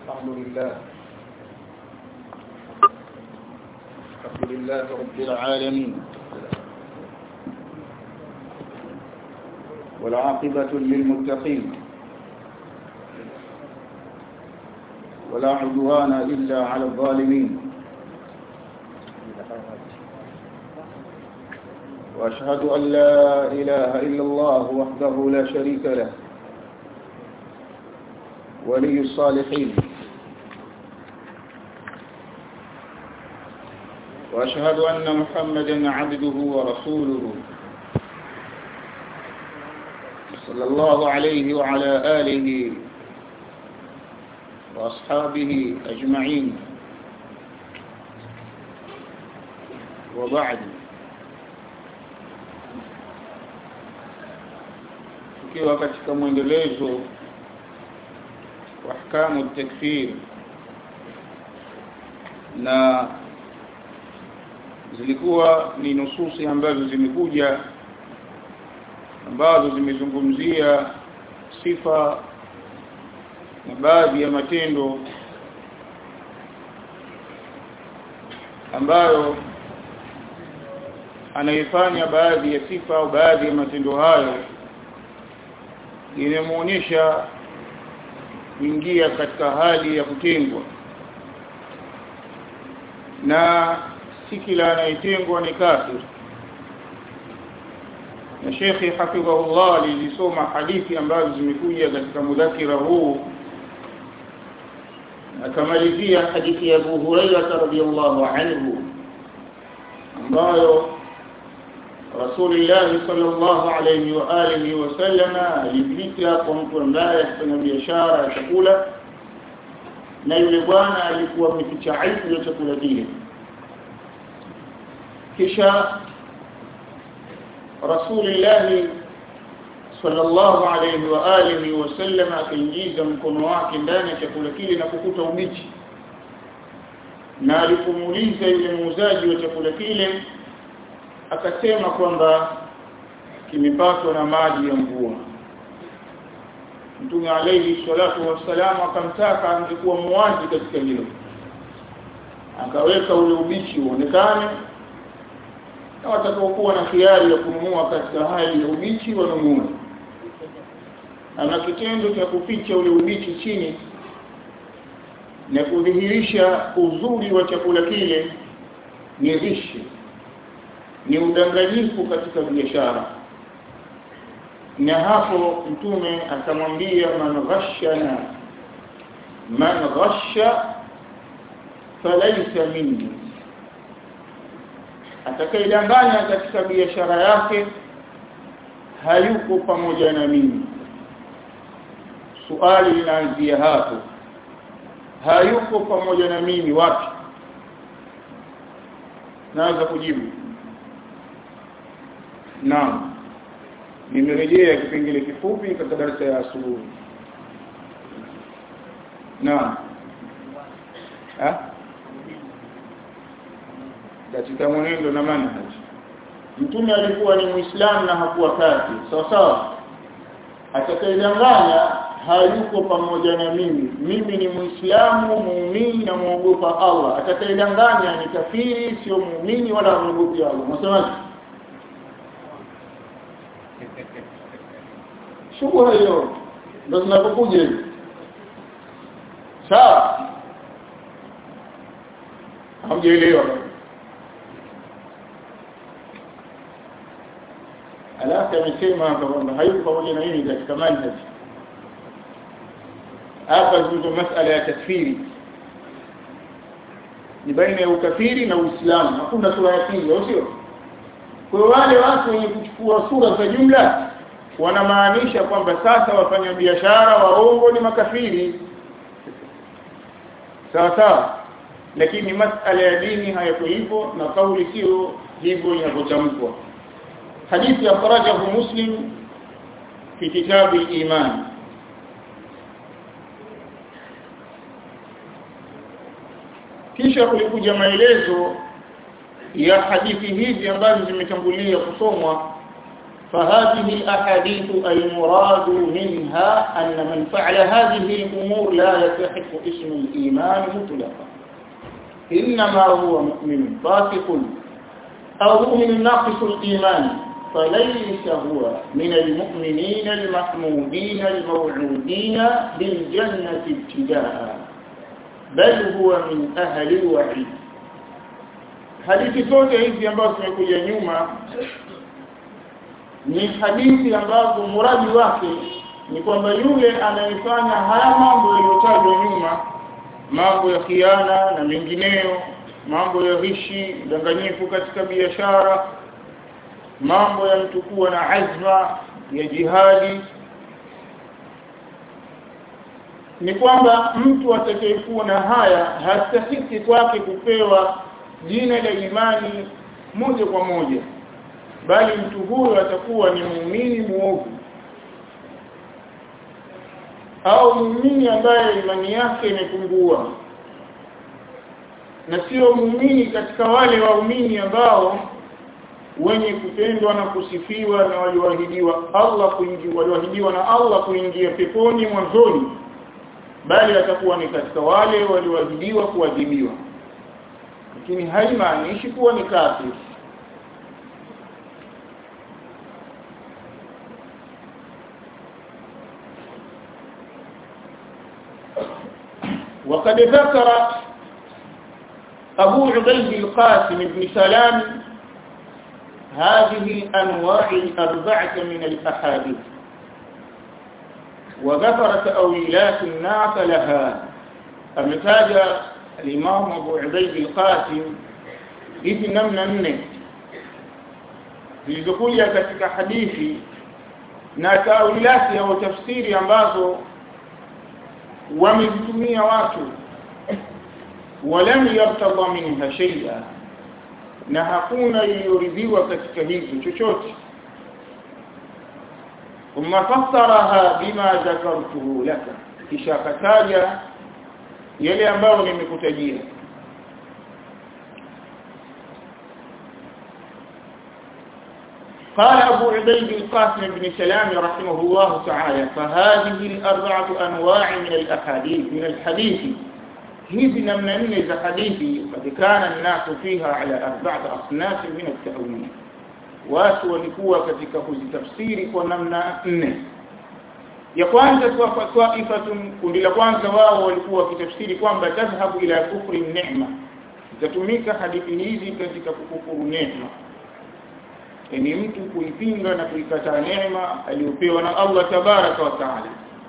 الحمد لله الحمد لله رب العالمين والعاقبة للمتقين ولا عدوان إلا على الظالمين وأشهد أن لا إله إلا الله وحده لا شريك له ولي الصالحين وأشهد أن محمدا عبده ورسوله صلى الله عليه وعلى آله وأصحابه أجمعين وبعد tukiwa katika mwendelezo wa ahkamu takfir na zilikuwa ni nususi ambazo zimekuja ambazo zimezungumzia sifa na baadhi ya matendo ambayo anayefanya baadhi ya sifa au baadhi ya matendo hayo inamuonyesha kuingia katika hali ya kutengwa na si kila anayetengwa ni kafir na Sheikh hafidhahullah alizisoma hadithi ambazo zimekuja katika mudhakira huu akamalizia hadithi ya Abu Hurairah radhiyallahu anhu ambayo Rasulullah sallallahu alayhi wa alihi wasallama alipita kwa mtu ambaye afanya biashara ya chakula na yule bwana alikuwa ameficha aibu ya chakula kile kisha Rasulullah sallallahu alayhi wa alihi wasallam akaingiza mkono wake ndani ya chakula kile na kukuta ubichi na alipomuuliza yule muuzaji wa chakula kile akasema kwamba kimepatwa na maji ya mvua Mtume alayhi salatu wassalam akamtaka angekuwa muwazi katika hilo akaweka ule ubichi uonekane na watakaokuwa na khiari ya kununua katika hali ya ubichi wanunue ana kitendo cha kuficha ule ubichi chini na kudhihirisha uzuri wa chakula kile ni rishi ni udanganyifu katika biashara na hapo mtume akamwambia man ghashana man ghasha falaysa minni atakayedanganya katika biashara yake hayuko pamoja na mimi swali linaanzia hapo hayuko pamoja na mimi wapi naweza kujibu Naam. Nimerejea kipengele kifupi katika darasa ya asubuhi. Naam. Ah? Katika mwenendo na manhaj. Mtume alikuwa ni Muislamu na hakuwa kafiri. Sawa sawa. Atakayedanganya hayuko pamoja na mimi. Mimi ni Muislamu, muumini na muogopa Allah. Atakayedanganya ni kafiri, sio muumini wala muogopi Allah. Msemaji? shubha hiyo ndo zinapokuja hivi sawa hamjaelewa alafu amesema hapa kwamba hayuko pamoja na mimi katika manhaj hapa zungumzo masala ya takfiri ni baina ya ukafiri na uislamu hakuna sura ya pili au sio kwa wale watu wenye kuchukua sura za jumla wanamaanisha kwamba sasa wafanya biashara waongo ni makafiri sawa sawa lakini masala ya dini hayako hivyo na kauli sio hivyo inavyotamkwa hadithi akhrajahu muslim fi kitabu iman kisha kulikuja maelezo ya hadithi hizi ambazo zimetangulia kusomwa فهذه الأحاديث المراد منها أن من فعل هذه الأمور لا يستحق اسم الإيمان مطلقا إنما هو مؤمن فاسق أو مؤمن ناقص الإيمان فليس هو من المؤمنين المحمودين الموعودين بالجنة ابتداء بل هو من أهل الوعيد hadithi zote hizi ambazo zimekuja nyuma ni hadithi ambazo muradi wake ni kwamba yule anayefanya haya mambo yaliyotajwa nyuma mambo ya khiana na mengineyo mambo ya ghishi udanganyifu katika biashara mambo ya mtu kuwa na azma ya jihadi ni kwamba mtu atakayekuwa na haya hastahiki kwake kupewa jina la imani moja kwa moja bali mtu huyo atakuwa ni muumini muovu au muumini ambaye imani yake imepungua na sio muumini katika wale waumini ambao wenye kupendwa na kusifiwa na walioahidiwa Allah kuingia walioahidiwa na Allah kuingia peponi mwanzoni bali atakuwa ni katika wale walioahidiwa kuadhibiwa lakini haimaanishi kuwa ni kafiri وقد ذكر أبو عبيد القاسم بن سلام هذه الأنواع الأربعة من الأحاديث وذكر تأويلات الناس لها أمتاج الإمام أبو عبيد القاسم hizi namna nne zilizokuja katika hadithi na tawilati au tafsiri ambazo wamezitumia watu walam yartadha minha shay'a na hakuna iliyoridhiwa katika hizo chochote thumma fassaraha bima dhakartuhu laka kisha kataja yale ambayo nimekutajia قال أبو عبيد القاسم بن سلام رحمه الله تعالى فهذه الأربعة أنواع من الأحاديث من الحديث hizi namna nne za hadithi kad kana nnasu fiha ala arba'ati asnaf min at-ta'wil watu walikuwa katika kuzitafsiri kwa namna nne ya kwanza kwa taifatun kundi la kwanza wao walikuwa wakitafsiri kwamba tadhhabu ila kufri neema itatumika hadithi hizi katika kukufuru neema yani mtu kuipinga na kuikataa neema aliyopewa na Allah tabaraka wa taala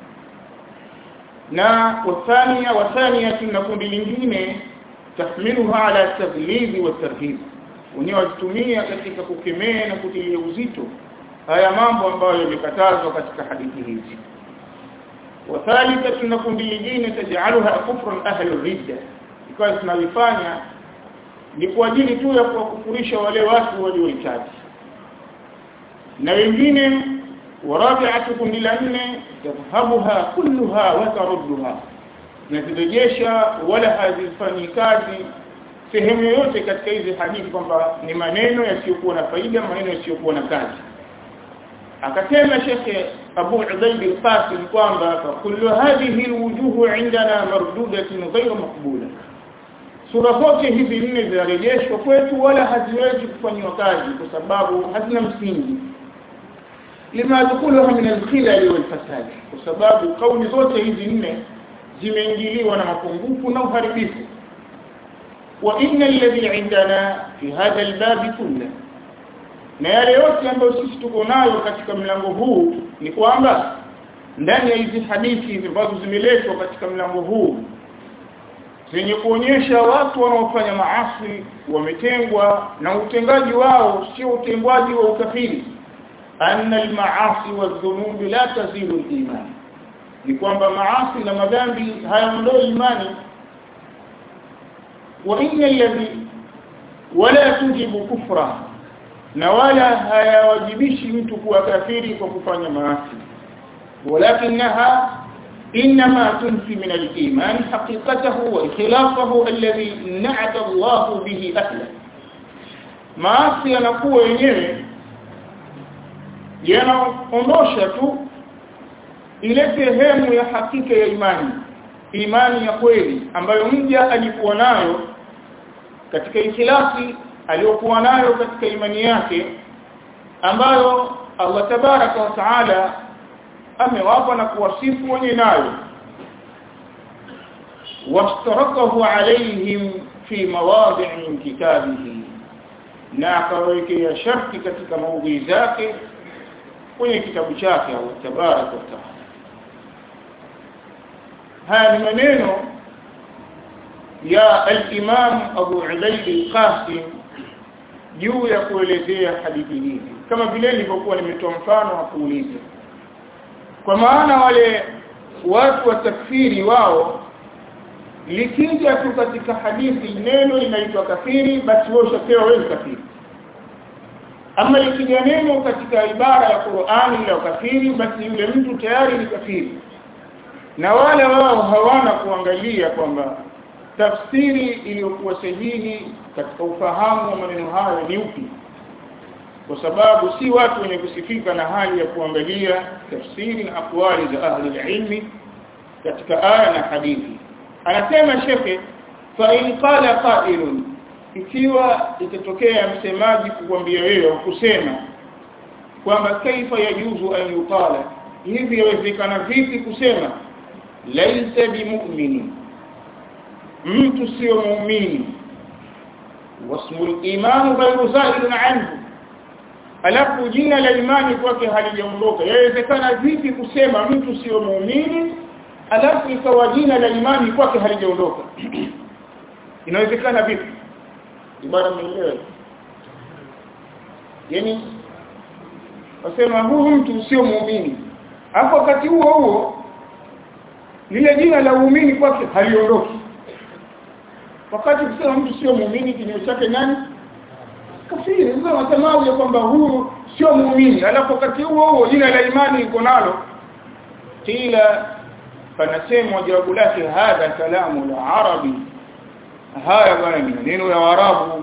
na wathania wathania na kundi lingine tahmiluha ala taghlib wa tarhib wenyewe watumia katika kukemea na kutilia uzito haya mambo ambayo yamekatazwa katika hadithi hizi wathalitha na kundi lingine tajaluha kufran ahli ridda ikawa tunalifanya ni kwa ajili tu ya kuwakufurisha wale watu waliohitaji na wengine ورابعه kundi la nne tadhhabuha kulluha wa tarudduha na zirejesha wala hazifanyi kazi sehemu yoyote katika hizi hadithi kwamba ni maneno yasiyokuwa na faida maneno yasiyokuwa na kazi akasema Sheikh Abu Ubaid al-Qasim kwamba kullu hadhihi alwujuh indana mardudatun ghayr maqbula sura zote hizi nne zinarejeshwa kwetu wala haziwezi kufanywa kazi kwa sababu hazina msingi lima dukuluha min al-khilal wal-fasad kwa sababu kauli zote hizi nne zimeingiliwa na mapungufu na uharibifu wa inna alladhi indana fi hadha al-bab kullu na yale yote ambayo sisi tuko nayo katika mlango huu ni kwamba ndani ya hizi hadithi ambazo zimeletwa katika mlango huu zenye kuonyesha watu wanaofanya maasi wametengwa na utengaji wao sio utengwaji wa ukafiri anna al-ma'asi wadh-dhunub la tazilu al-iman ni kwamba maasi na madhambi hayaondoi imani wa inna alladhi wala tujibu kufra na wala hayawajibishi mtu kuwa kafiri kwa kufanya maasi walakinaha انما تنفي من الايمان حقيقته واخلاصه الذي نعت الله به اهله maasi yanakuwa yenyewe yanaondosha tu ile sehemu ya hakika ya imani imani ya kweli ambayo mja alikuwa nayo katika ikhlasi aliyokuwa nayo katika imani yake ambayo Allah tabaraka wa taala amewapa na kuwasifu wenye nayo wastarakahu alaihim fi mawadi' min kitabihi na akawekea sharti katika maudhui zake kwenye kitabu chake Allah tabaraka wa taala haya ni maneno ya al-Imam Abu Ubaid al-Qasim juu ya kuelezea hadithi hizi kama vile nilivyokuwa nimetoa mfano wa kuuliza kwa maana wale watu wa takfiri wao likija tu katika hadithi neno linaitwa kafiri basi wao ushapewa wewe kafiri ama likija neno katika ibara ya Qur'ani la kafiri basi yule mtu tayari ni kafiri na wale wao hawana kuangalia kwamba tafsiri iliyokuwa sahihi katika ufahamu wa maneno hayo ni upi kwa sababu si watu wenye kusifika na hali ya kuangalia tafsiri na akwali za ahli ilmi katika aya na hadithi anasema shekhe fa in qala qailun ikiwa itatokea msemaji kukwambia wewe kusema kwamba kaifa yajuzu an yuqala hivi yawezekana vipi kusema laisa bimu'mini mtu sio muumini wasmul imanu ghayru zailun anhu alafu jina la imani kwake halijaondoka yawezekana vipi kusema mtu sio muumini alafu ikawa jina la imani kwake halijaondoka inawezekana vipi ibara mwenyewe yani wasema huyu mtu sio muumini hapo wakati huo huo lile jina la uumini kwake haliondoki wakati kusema mtu sio muumini kinywa chake nani kafiri sasa wasemaje kwamba huyu sio muumini alafu wakati huo huo jina la imani liko nalo kila panasema jawabu lake hadha kalamu la arabi haya bwana ni maneno ya arabu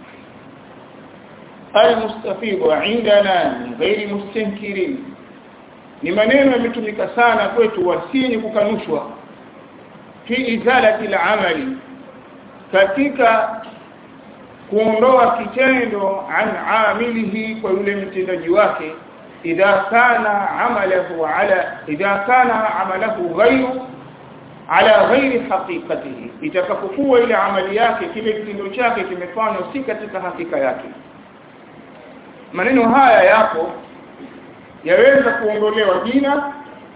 المستفيض عندنا من غير مستنكرين ni maneno yametumika sana kwetu wasini kukanushwa fi izalati al-amali katika kuondoa kitendo an amilihi kwa yule mtendaji wake idha kana amalahu ala idha kana amalahu ghayru ala ghairi haqiqatihi itakapokuwa ile amali yake kile kitendo chake kimefanywa si katika hakika yake maneno haya yapo yaweza kuondolewa jina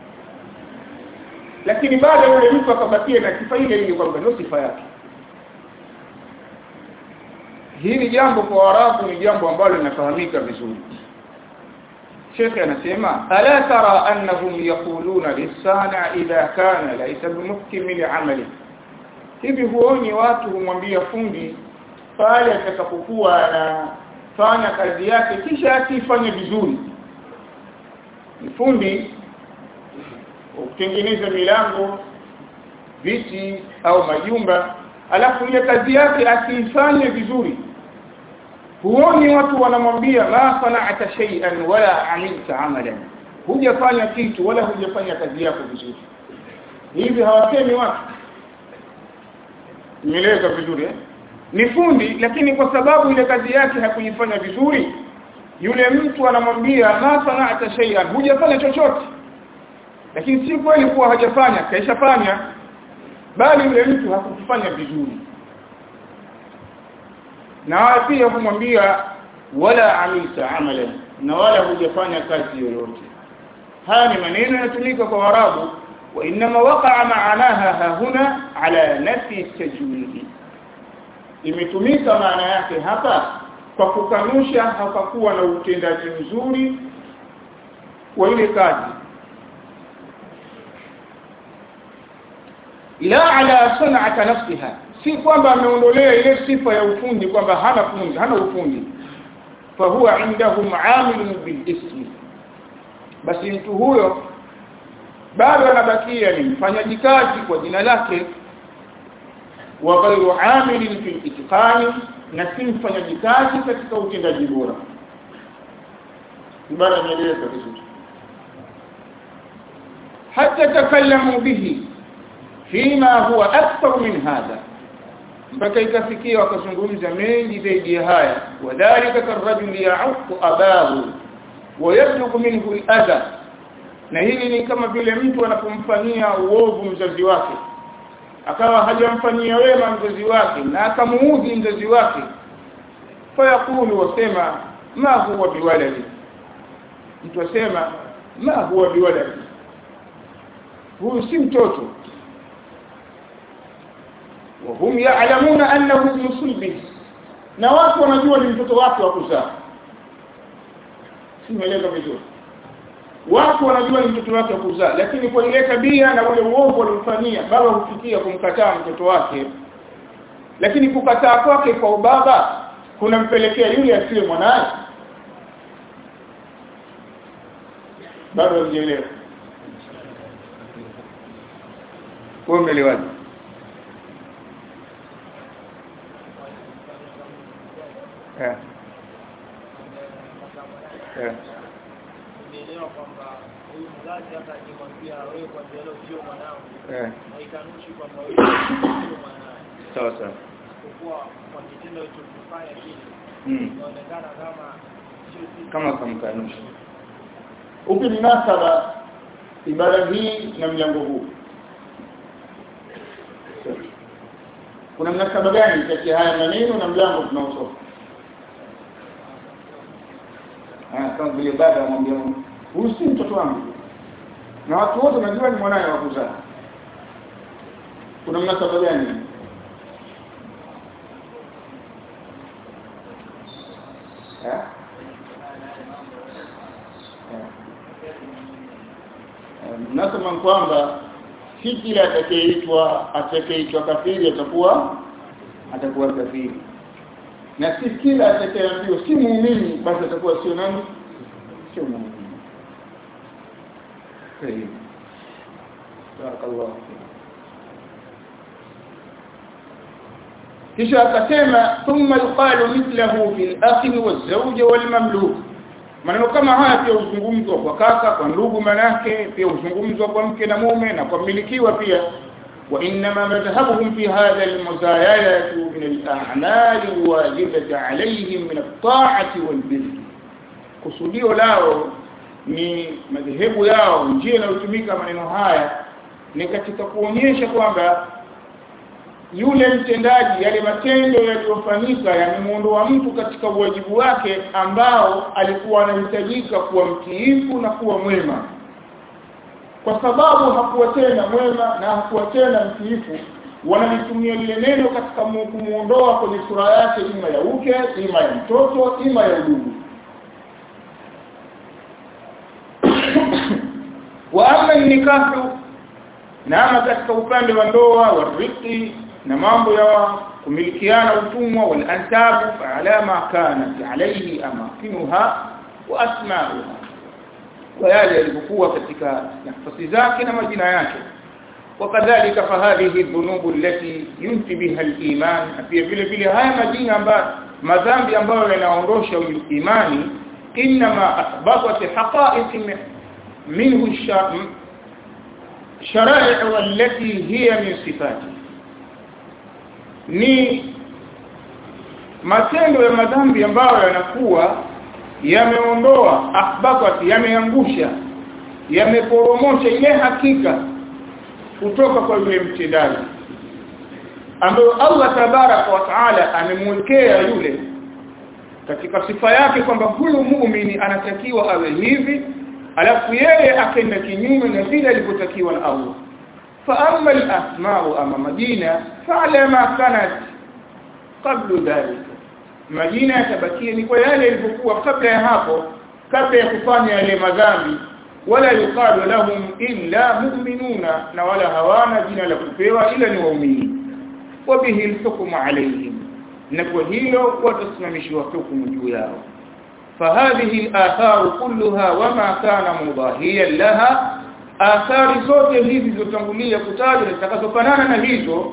lakini baada yule mtu akabakia na sifa ile ile kwamba ndio sifa yake hili jambo kwa Waarabu ni jambo ambalo linafahamika vizuri Sheikh anasema ala tara annahum yaquluna lisana idha kana laysa bimuhkim li'amali hivi huoni watu humwambia fundi pale atakapokuwa anafanya kazi yake kisha akifanya vizuri fundi kutengeneza milango viti au majumba alafu ile kazi yake asiifanye vizuri huoni watu wanamwambia la sana'ata shay'an wala amilta amalan hujafanya kitu wala hujafanya kazi yako vizuri hivi hawasemi watu nieleweka vizuri eh? ni fundi lakini kwa sababu ile kazi yake hakuifanya vizuri yule mtu anamwambia ma sana'ata shay'an hujafanya chochote lakini si kweli kuwa hajafanya kaishafanya bali yule mtu hakufanya vizuri na pia kumwambia wala amilta amalan na wala hujafanya kazi yoyote haya ni maneno yanatumika kwa warabu wa inma waqa'a ma'anaha huna ala nafi tajwidi imetumika maana yake hapa kwa kukanusha hapakuwa na utendaji mzuri wa ile kazi la ala san'ata nafsiha si kwamba ameondolea ile sifa ya ufundi kwamba hana fundi hana ufundi fa huwa indahum amilun bil ismi basi mtu huyo bado anabakia ni mfanyaji kazi kwa jina lake wa ghairu amilin fil itqani na si mfanyaji kazi katika utendaji bora ibara imeeleweka vizuri حتى تكلموا به فيما هو أكثر من هذا mpaka ikafikia wakazungumza mengi zaidi ya haya wadhalika karajul ya'uqu abahu wa yablugu minhu al-adha na hili ni kama vile mtu anapomfanyia uovu mzazi wake akawa hajamfanyia wema mzazi wake na akamuudhi mzazi wake fayakulu wasema ma huwa biwaladi mtu asema ma huwa biwaladi huyu si mtoto wahum ya'lamuna annahu ibn sulbi na watu wanajua ni mtoto wake wa kuzaa simeeleza vizuri watu wanajua ni mtoto wake wa kuzaa lakini kwa ile tabia na ule uovu aliofanyia baba hufikia kumkataa mtoto wake lakini kukataa kwake kwa ubaba kunampelekea yule asiye mwanaye bado hujaelewa kwa umeelewaje eh eh Nielewa kwamba huyu mzazi hata akimwambia wewe kwa leo sio mwanangu, eh haikanushi kwamba wewe sio mwanae. sawa sawa Kwa kwa kitendo alichofanya kile mm. inaonekana kama sio sisi. kama kamkanusha upi mnasaba ibara hii na mlango huu kuna mnasaba gani kati ya haya maneno na mlango tunaosoma ah kama vile baba amwambia huyu si mtoto wangu na watu wote wanajua ni mwanae wa kuzaa kuna mnasaba gani eh nasema kwamba si kila atakayeitwa atakayeitwa kafiri atakuwa atakuwa kafiri na si kila atakayeambiwa si muumini basi atakuwa sio nani sio muumini طيب بارك الله kisha akasema thumma yuqalu mithlahu fil akhi waz-zawj wal-mamluk maneno kama haya pia huzungumzwa kwa kaka kwa ndugu manake pia huzungumzwa kwa mke na mume na kwa mmilikiwa pia wa inma madhhabuhum fi hadha al-muzayalatu min al-a'mal al-wajibati alayhim min at-ta'ati wal-birr kusudio lao ni madhehebu yao njia inayotumika maneno haya ni katika kuonyesha kwamba yule mtendaji yale matendo yaliyofanyika yamemuondoa mtu katika uwajibu wake ambao alikuwa anahitajika kuwa mtiifu na kuwa mwema kwa sababu hakuwa tena mwema na hakuwa tena mtiifu wanalitumia lile neno katika mu- kumuondoa kwenye sura yake ima ya uke ima ya mtoto ima ya udugu wa amma nikahu na ama katika upande wa ndoa wa riki na mambo ya kumilikiana utumwa wal ansabu fa ala ma kanat alayhi amakinuha wa asma'uha kwa yale yalivyokuwa katika nafasi zake na majina yake وكذلك فهذه الذنوب التي ينفي بها الايمان pia vile vile haya majina ambayo madhambi ambayo yanaondosha imani inma athbatat haqa'iq minhu الشرائع والتي هي من صفاته ni matendo ya madhambi ambayo yanakuwa yameondoa akhbatat yameangusha yameporomosha ile hakika kutoka kwa yule mtendaji ambayo Allah tabaraka wa taala amemwekea yule katika sifa yake kwamba huyu muumini anatakiwa awe hivi alafu yeye akenda kinyume na vile alivyotakiwa na Allah fa amma al-asma'u ama majina fa'ala ma kanat qabla dhalika majina yatabakia ni kwa yale yalivyokuwa kabla ya hapo kabla ya kufanya yale madhambi wala yuqalu lahum illa mu'minuna na wala hawana jina la kupewa ila ni waumini wa bihi al-hukmu alayhim na kwa hilo watasimamishwa hukumu juu yao فهذه الآثار كلها وما كان مضاهيا لها آثار zote hizi zilizotangulia kutajwa zitakazofanana na hizo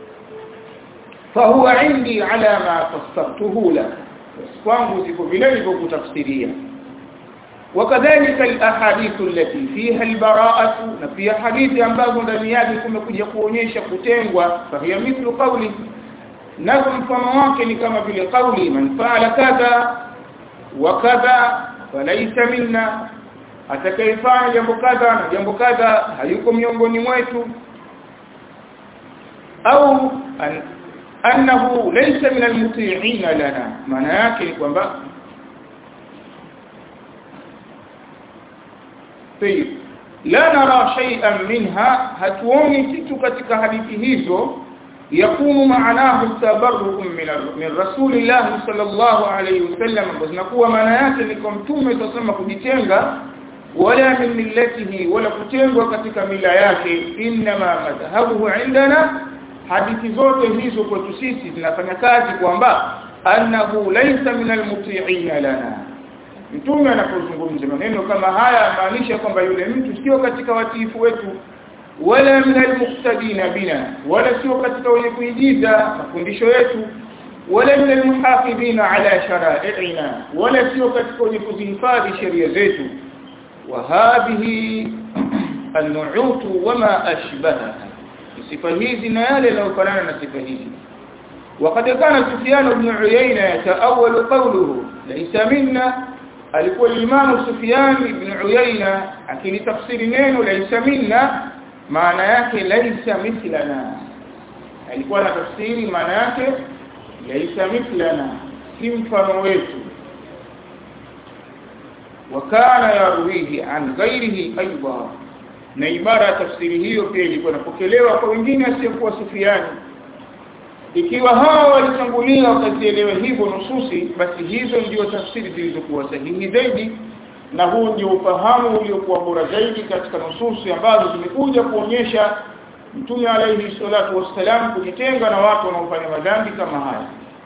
فهو عندي على ما فسرته لك kwangu ziko vile nilivyokutafsiria وكذلك الاحاديث التي فيها البراءه na pia hadithi ambazo ndani yake kumekuja kuonyesha kutengwa fahiya mithlu qawli nazo mfano wake ni kama vile kauli man faala kadha wa kadha falaysa minna atakayefanya jambo kadha na jambo kadha hayuko miongoni mwetu au an, annahu laysa min almuti'ina lana maana yake ni kwamba طيب لا نرى شيئا منها hatuoni kitu katika hadithi hizo yakunu maanahu tabarru'un min min rasulillah sallallahu alayhi wasallam zinakuwa maana yake ni kwa mtume tunasema kujitenga wala min millatihi wala kutengwa katika mila yake inma madhhabuhu indana hadithi zote hizo kwetu sisi zinafanya kazi kwamba annahu laysa min almuti'ina lana mtume anapozungumza maneno kama haya maanisha kwamba yule mtu sio katika watiifu wetu wala min almuqtadina bina wala sio katika wenye kuigiza mafundisho yetu wala min almuhafidhina ala shara'i'ina wala sio katika wenye kuzihifadhi sheria zetu wa hadhihi an-nu'ut wama ashbahaha sifa hizi na yale yanayofanana na sifa hizi وقد كان سفيان بن عيينة يتأول قوله ليس منا alikuwa Imam Sufyan ibn Uyayna akilitafsiri neno laisa minna maana yake laisa mithlana alikuwa anatafsiri maana yake laisa mithlana si mfano wetu wakana yarwihi an ghairihi aidan na ibara ya tafsiri hiyo pia ilikuwa inapokelewa kwa wengine asiokuwa Sufyan ikiwa hawa walitangulia wakazielewa hivyo nususi basi hizo ndio tafsiri zilizokuwa sahihi zaidi na huu ndio ufahamu uliokuwa bora zaidi katika nususi ambazo zimekuja kuonyesha mtume alayhi salatu wassalam kujitenga na watu wanaofanya madhambi kama haya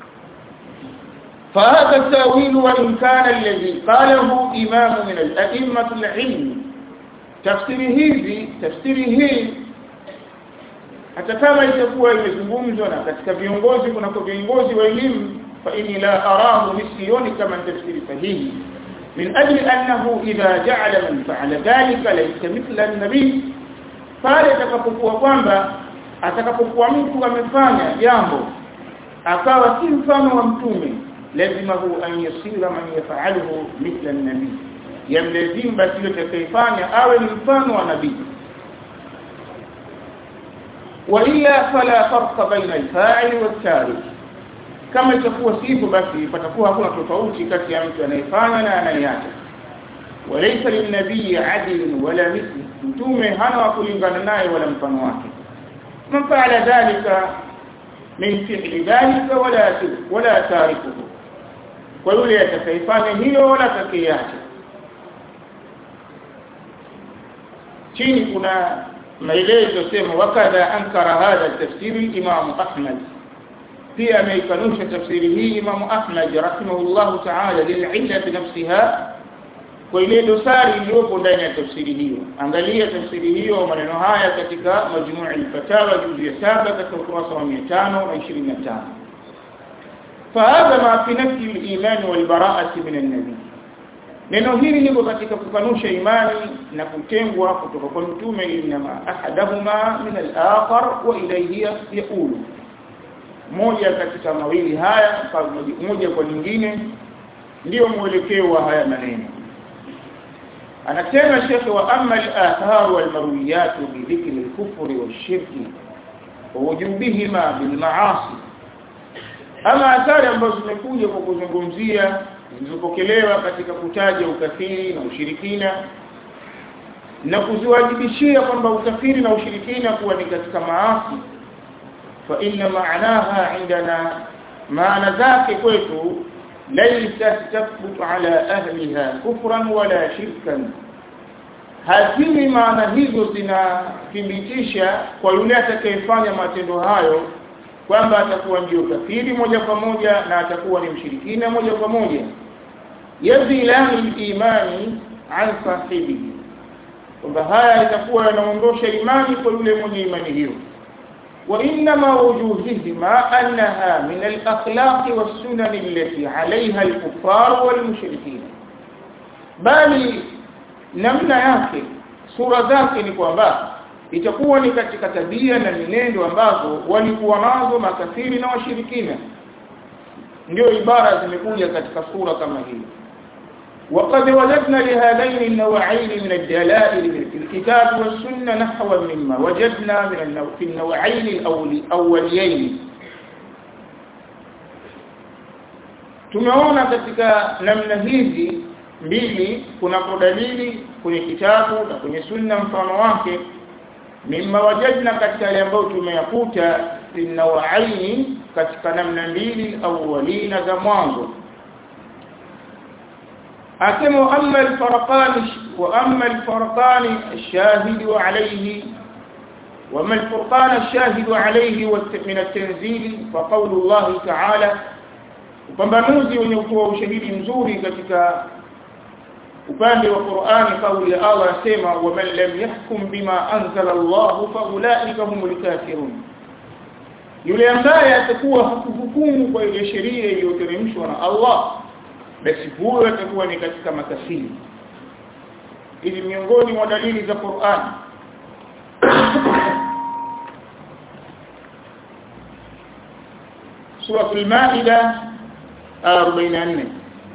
فهذا التاويل وان كان الذي قاله امام من الائمه العلم تفسير hizi tafsiri hii hata kama itakuwa imezungumzwa na katika viongozi kuna kwa viongozi wa elimu fa inni la arahu misioni kama tafsiri sahihi min ajli annahu idha ja'ala man fa'ala dhalika laysa mithla an-nabi pale atakapokuwa kwamba atakapokuwa mtu amefanya jambo akawa si mfano wa mtume lazima hu an yasira man yaf'aluhu mithla an-nabi yamlazimu basi yule atakayefanya awe ni mfano wa nabii وإلا فلا فرق بين الفاعل والتارك kama itakuwa sivyo basi patakuwa hakuna tofauti kati ya mtu anayefanya na anayeacha walaysa linabii adil wala mithli mtume hana wa kulingana naye wala mfano wake man faala dhalika min fi'li dhalika wala wala tarikuhu kwa yule atakayefanya hiyo wala atakayeacha chini kuna maelezo sema wakadha ankara hadha tafsiri Imam Ahmad pia ameikanusha tafsiri hii Imam Ahmad rahimahullah ta'ala lil'illa nafsiha kwa ile dosari iliyopo ndani ya tafsiri hiyo angalia tafsiri hiyo maneno haya katika majmuu al-fatawa juzu ya 7 katika ukurasa wa 525 فهذا ما في نفي الإيمان والبراءة من النبي neno hili liko katika kukanusha imani na kutengwa kutoka kwa mtume inma ahadahuma min al-akhar wa ilayhi yaulu moja katika mawili haya moja kwa nyingine ndio mwelekeo wa haya maneno anasema shekhe wa amma al-athar wal marwiyat bi dhikri al-kufr wash-shirk wa wujubihima bil ma'asi ama athari ambazo zimekuja kwa kuzungumzia zilizopokelewa katika kutaja ukafiri na ushirikina na kuziwajibishia kwamba ukafiri na ushirikina kuwa ni katika maasi fa inna maanaha indana maana zake kwetu laysa tathbutu ala ahliha kufran wala shirkan hazimi maana hizo zinathibitisha kwa yule atakayefanya matendo hayo kwamba atakuwa ndio kafiri moja kwa moja na atakuwa ni mshirikina moja kwa moja yazilani imani an sahibihi kwamba haya itakuwa yanaondosha imani kwa yule mwenye imani hiyo wa inma wujuhihima annaha min al-akhlaq was-sunan allati 'alayha al-kuffar wal-mushrikeen bali namna yake sura zake ni kwamba itakuwa ni katika tabia na minendo ambazo walikuwa nazo makafiri na washirikina ndio ibara zimekuja katika sura kama hii وقد وجدنا لهذين النوعين من الدلائل في الكتاب والسنة نحوا مما وجدنا من النوع في النوعين الأوليين tumeona katika namna hizi mbili kuna dalili kwenye kitabu na kwenye sunna mfano wake mimma wajadna katika yale ambayo tumeyakuta inawaini katika namna mbili au walina za mwanzo asema amma alfarqan wa amma alfarqan ash-shahid alayhi وما الفرقان الشاهد عليه من التنزيل فقول الله تعالى upambanuzi wenye kutoa ushahidi mzuri katika upande wa Qur'ani kauli ya Allah anasema wa man lam yahkum bima anzala Allah fa ulaika humul kafirun yule ambaye atakuwa hakuhukumu kwa ile sheria iliyoteremshwa na Allah basi huyo atakuwa ni katika makafiri ili miongoni mwa dalili za Qur'an سورة المائدة 44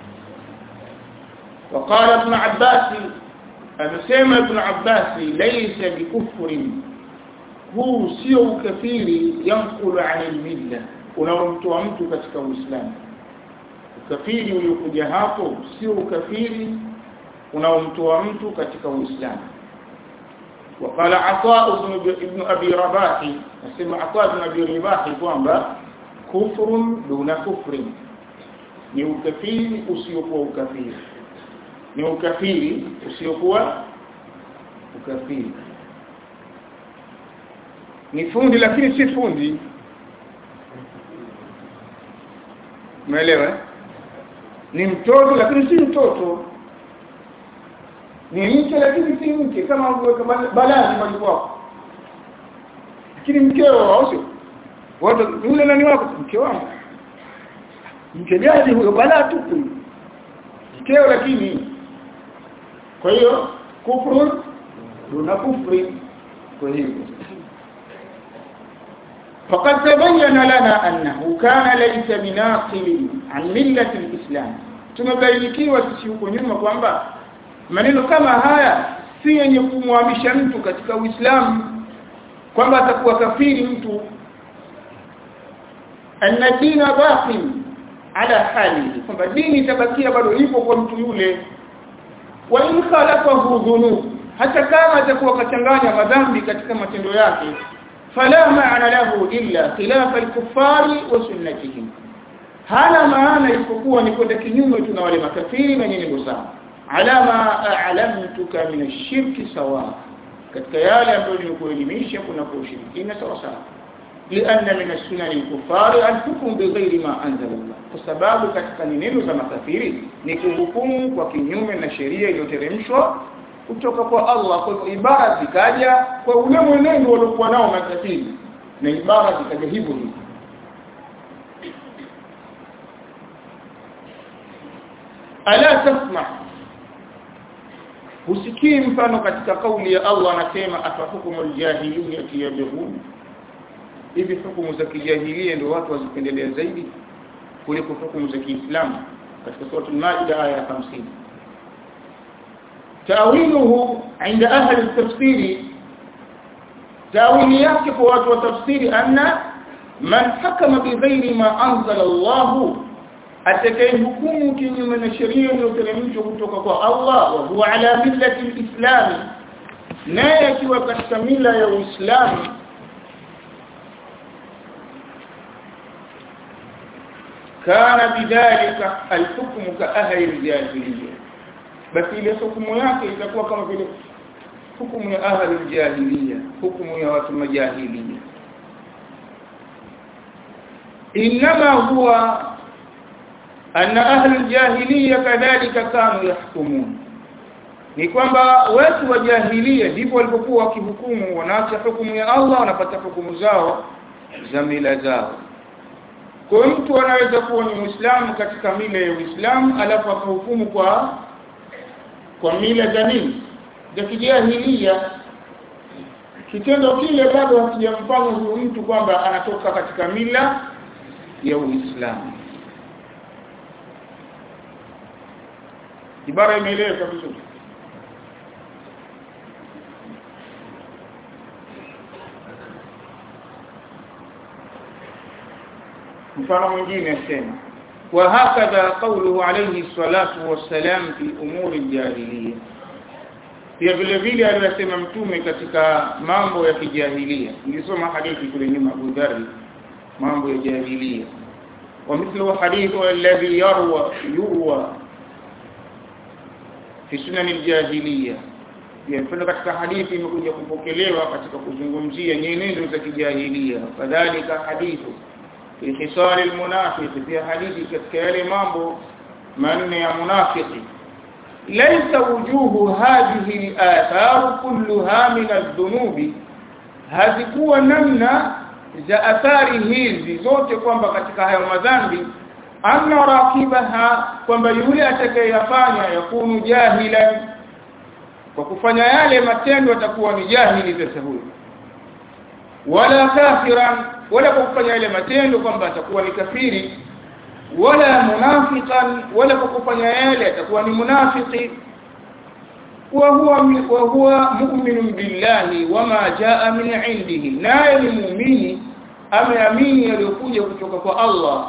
وقال ابن عباس amesema ibn Abbas laysa bikufrin huu sio ukafiri yankulu anil milla unaomtoa mtu katika uislamu ukafiri uliokuja hapo sio ukafiri unaomtoa mtu katika uislamu وقال عطاء بن ابن ابي رباح اسمع عطاء بن ابي رباح kwamba kufrun duna kufrin ni ukafiri usiokuwa ukafiri ni ukafiri usiokuwa ukafiri ni fundi lakini si fundi umeelewa ni mtoto lakini si mtoto ni mke lakini si mke kama uweka balaa nyumbani kwako lakini mkeo au sio watu yule nani wako mke wangu mke gani huyo balaa tupu mkeo lakini kwa hiyo kufru duna kufri kwa hivyo فقد تبين لنا أنه كان ليس بناقل عن ملة الإسلام tumebainikiwa sisi huko nyuma kwamba maneno kama haya si yenye kumhamisha mtu katika Uislamu kwamba atakuwa kafiri mtu anna dina baqi ala hali kwamba dini itabakia bado ipo kwa mtu yule wa in khalafahu dhunub hata kama atakuwa kachanganya madhambi katika matendo yake fala maana lahu illa khilafa al-kuffari wa sunnatihim hana maana isipokuwa ni kwenda kinyume tu na wale makafiri na nyenye sawa ala ma a'lamtuka min ash-shirki sawa katika yale ambayo nimekuelimisha kuna kushirikina sawa sawa لأن من السنن الكفار الحكم بغير ما أنزل الله فسبب katika neno za makafiri ni kuhukumu kwa kinyume na sheria iliyoteremshwa kutoka kwa Allah kwa hivyo ibara zikaja kwa ule mwenendo waliokuwa nao makafiri na ibara zikaja hivyo hivyo ala tasma husikii mfano katika kauli ya Allah anasema afahukumul jahiliyyati yabghun hivi hukumu za kijahilia ndio watu wazipendelea zaidi kuliko hukumu za Kiislamu katika sura al-Maida aya ya 50 tawiluhu inda ahli tafsiri tawili yake kwa watu wa tafsiri anna man hakama bighairi ma anzala Allah atakayehukumu kinyume na sheria iliyoteremshwa kutoka kwa Allah wa huwa ala millati al-islam naye akiwa katika mila ya Uislamu kana bidhalika alhukmu ka ahli aljahiliya basi ile hukumu yake itakuwa kama vile hukumu ya ahli aljahiliya hukumu ya watu majahiliya inma huwa anna ahli aljahiliya kadhalika kanu yahkumun ni kwamba watu wa jahiliya ndipo walipokuwa wakihukumu wanaacha hukumu ya Allah wanapata hukumu zao za mila zao kwa mtu anaweza kuwa ni Muislamu katika mila ya Uislamu alafu akahukumu kwa kwa mila za nini za kijahilia kitendo kile bado hakijamfanya huyu mtu kwamba anatoka katika mila ya Uislamu ibara imeeleweka vizuri mfano mwingine asema وهكذا قوله عليه الصلاة والسلام في أمور الجاهلية pia vile vile aliyosema mtume katika mambo ya kijahilia nilisoma hadithi kule nyuma Abu Dharr mambo ya jahiliya ومثل حديث الذي يروى يروى في سنن الجاهليه pia katika hadithi imekuja kupokelewa katika kuzungumzia nyenendo za kijahilia kadhalika hadithu fi hisal almunafiq pia hadithi katika yale mambo manne ya munafiki laysa wujuhu hadhihi al-athar kulluha min adh-dhunubi hazikuwa namna za athari hizi zote kwamba katika hayo madhambi anna rakibaha kwamba yule atakayeyafanya yakunu jahilan kwa kufanya yale matendo atakuwa ni jahili sasa huyo wala kafiran wala kwa kufanya yale matendo kwamba atakuwa ni kafiri wala munafiqan wala kwa kufanya yale atakuwa ni munafiki wa huwa wa huwa mu'minun billahi wama jaa min indihi naye ni muumini ameamini yaliyokuja kutoka kwa Allah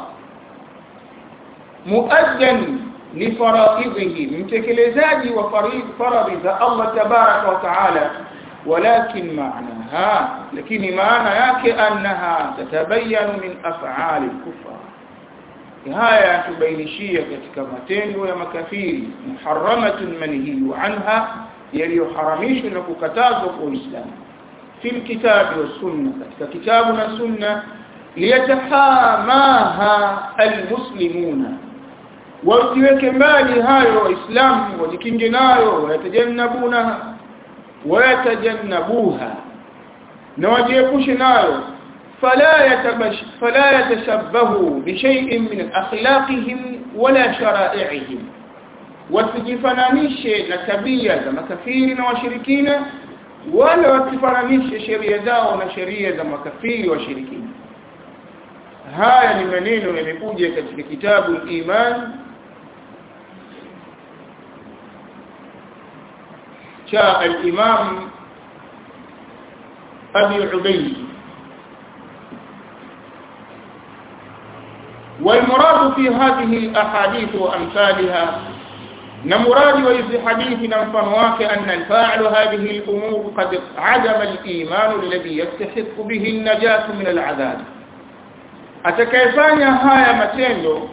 muaddan li faraidhihi mtekelezaji wa faradhi za Allah tabaraka wa taala ولكن معناها لكن معنى yake أنها تتبين من أفعال الكفار haya tubainishia katika matendo ya makafiri muharramatun manhiyu anha yaliyoharamishwa na kukatazwa kwa Uislamu fil kitabi wa sunna katika kitabu na sunna liyatahamaha almuslimuna wajiweke mbali hayo waislamu wajikinge nayo wayatajannabuna wayatajannabuha na wajiepushe nayo فلا يتبش فلا يتشبهوا بشيء من اخلاقهم ولا شرائعهم wasijifananishe na tabia za makafiri na washirikina wala wasifananishe sheria zao na sheria za makafiri washirikina haya ni maneno yamekuja katika kitabu iman cha al-imam abi ubayd والمراد في هذه الأحاديث وأمثالها نمراد وفي حديث نمفنواك أن الفاعل هذه الأمور قد عدم الإيمان الذي يستحق به النجاة من العذاب atakayefanya haya matendo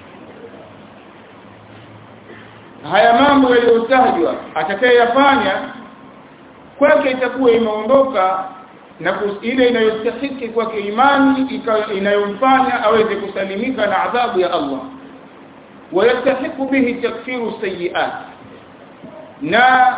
haya mambo yaliyotajwa atakayeyafanya kwake itakuwa imeondoka na ile inayostahiki kwake imani inayomfanya aweze kusalimika na adhabu ya Allah wayastahiku bihi takfiru sayiat na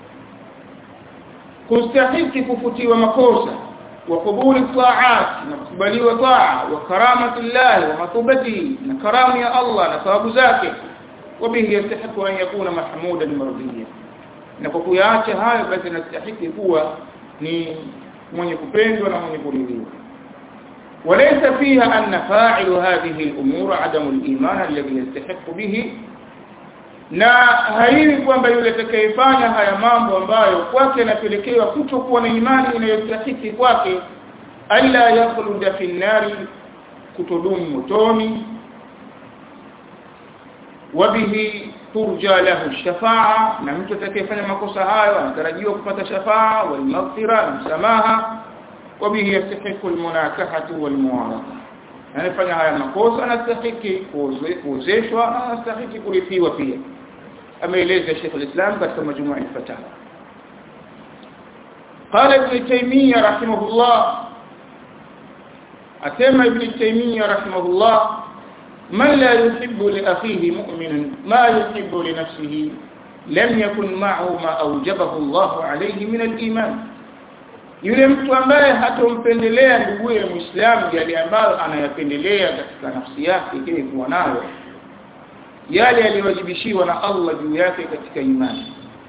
kustahiki kufutiwa makosa wa kubuli taat na kukubaliwa taa wa karamatullah wa matubati na karamu ya Allah na thawabu zake wabihi yastahiku an yakuna mahmudan mardiyan na kwa kuyaacha hayo basi anastahiki kuwa ni mwenye kupendwa na mwenye kuridhiwa وليس فيها أن فاعل هذه الأمور عدم الإيمان الذي يستحق به na haiwi kwamba yule atakayefanya haya mambo ambayo kwake anapelekewa kutokuwa na imani inayostahiki kwake alla yakhluda fi nnari kutodumu motoni wabihi turja lahu shafaa na mtu atakayefanya makosa hayo anatarajiwa kupata shafaa wal maghfira na msamaha wabihi yastahiqu al munakahatu wal muwaraqa anafanya haya makosa anastahiki kuozeshwa na anastahiki kurithiwa pia ameeleza Sheikh al-Islam katika majumua al-fatawa قال ابن تيمية رحمه الله أتم ابن تيمية رحمه الله من لا يحب لأخيه مؤمن ما يحب لنفسه لم يكن معه ما أوجبه الله عليه من الإيمان yule mtu ambaye hatompendelea nduguye muislamu yale ambayo anayapendelea katika nafsi yake ili kuwa nayo yale yaliyowajibishiwa na Allah juu yake katika imani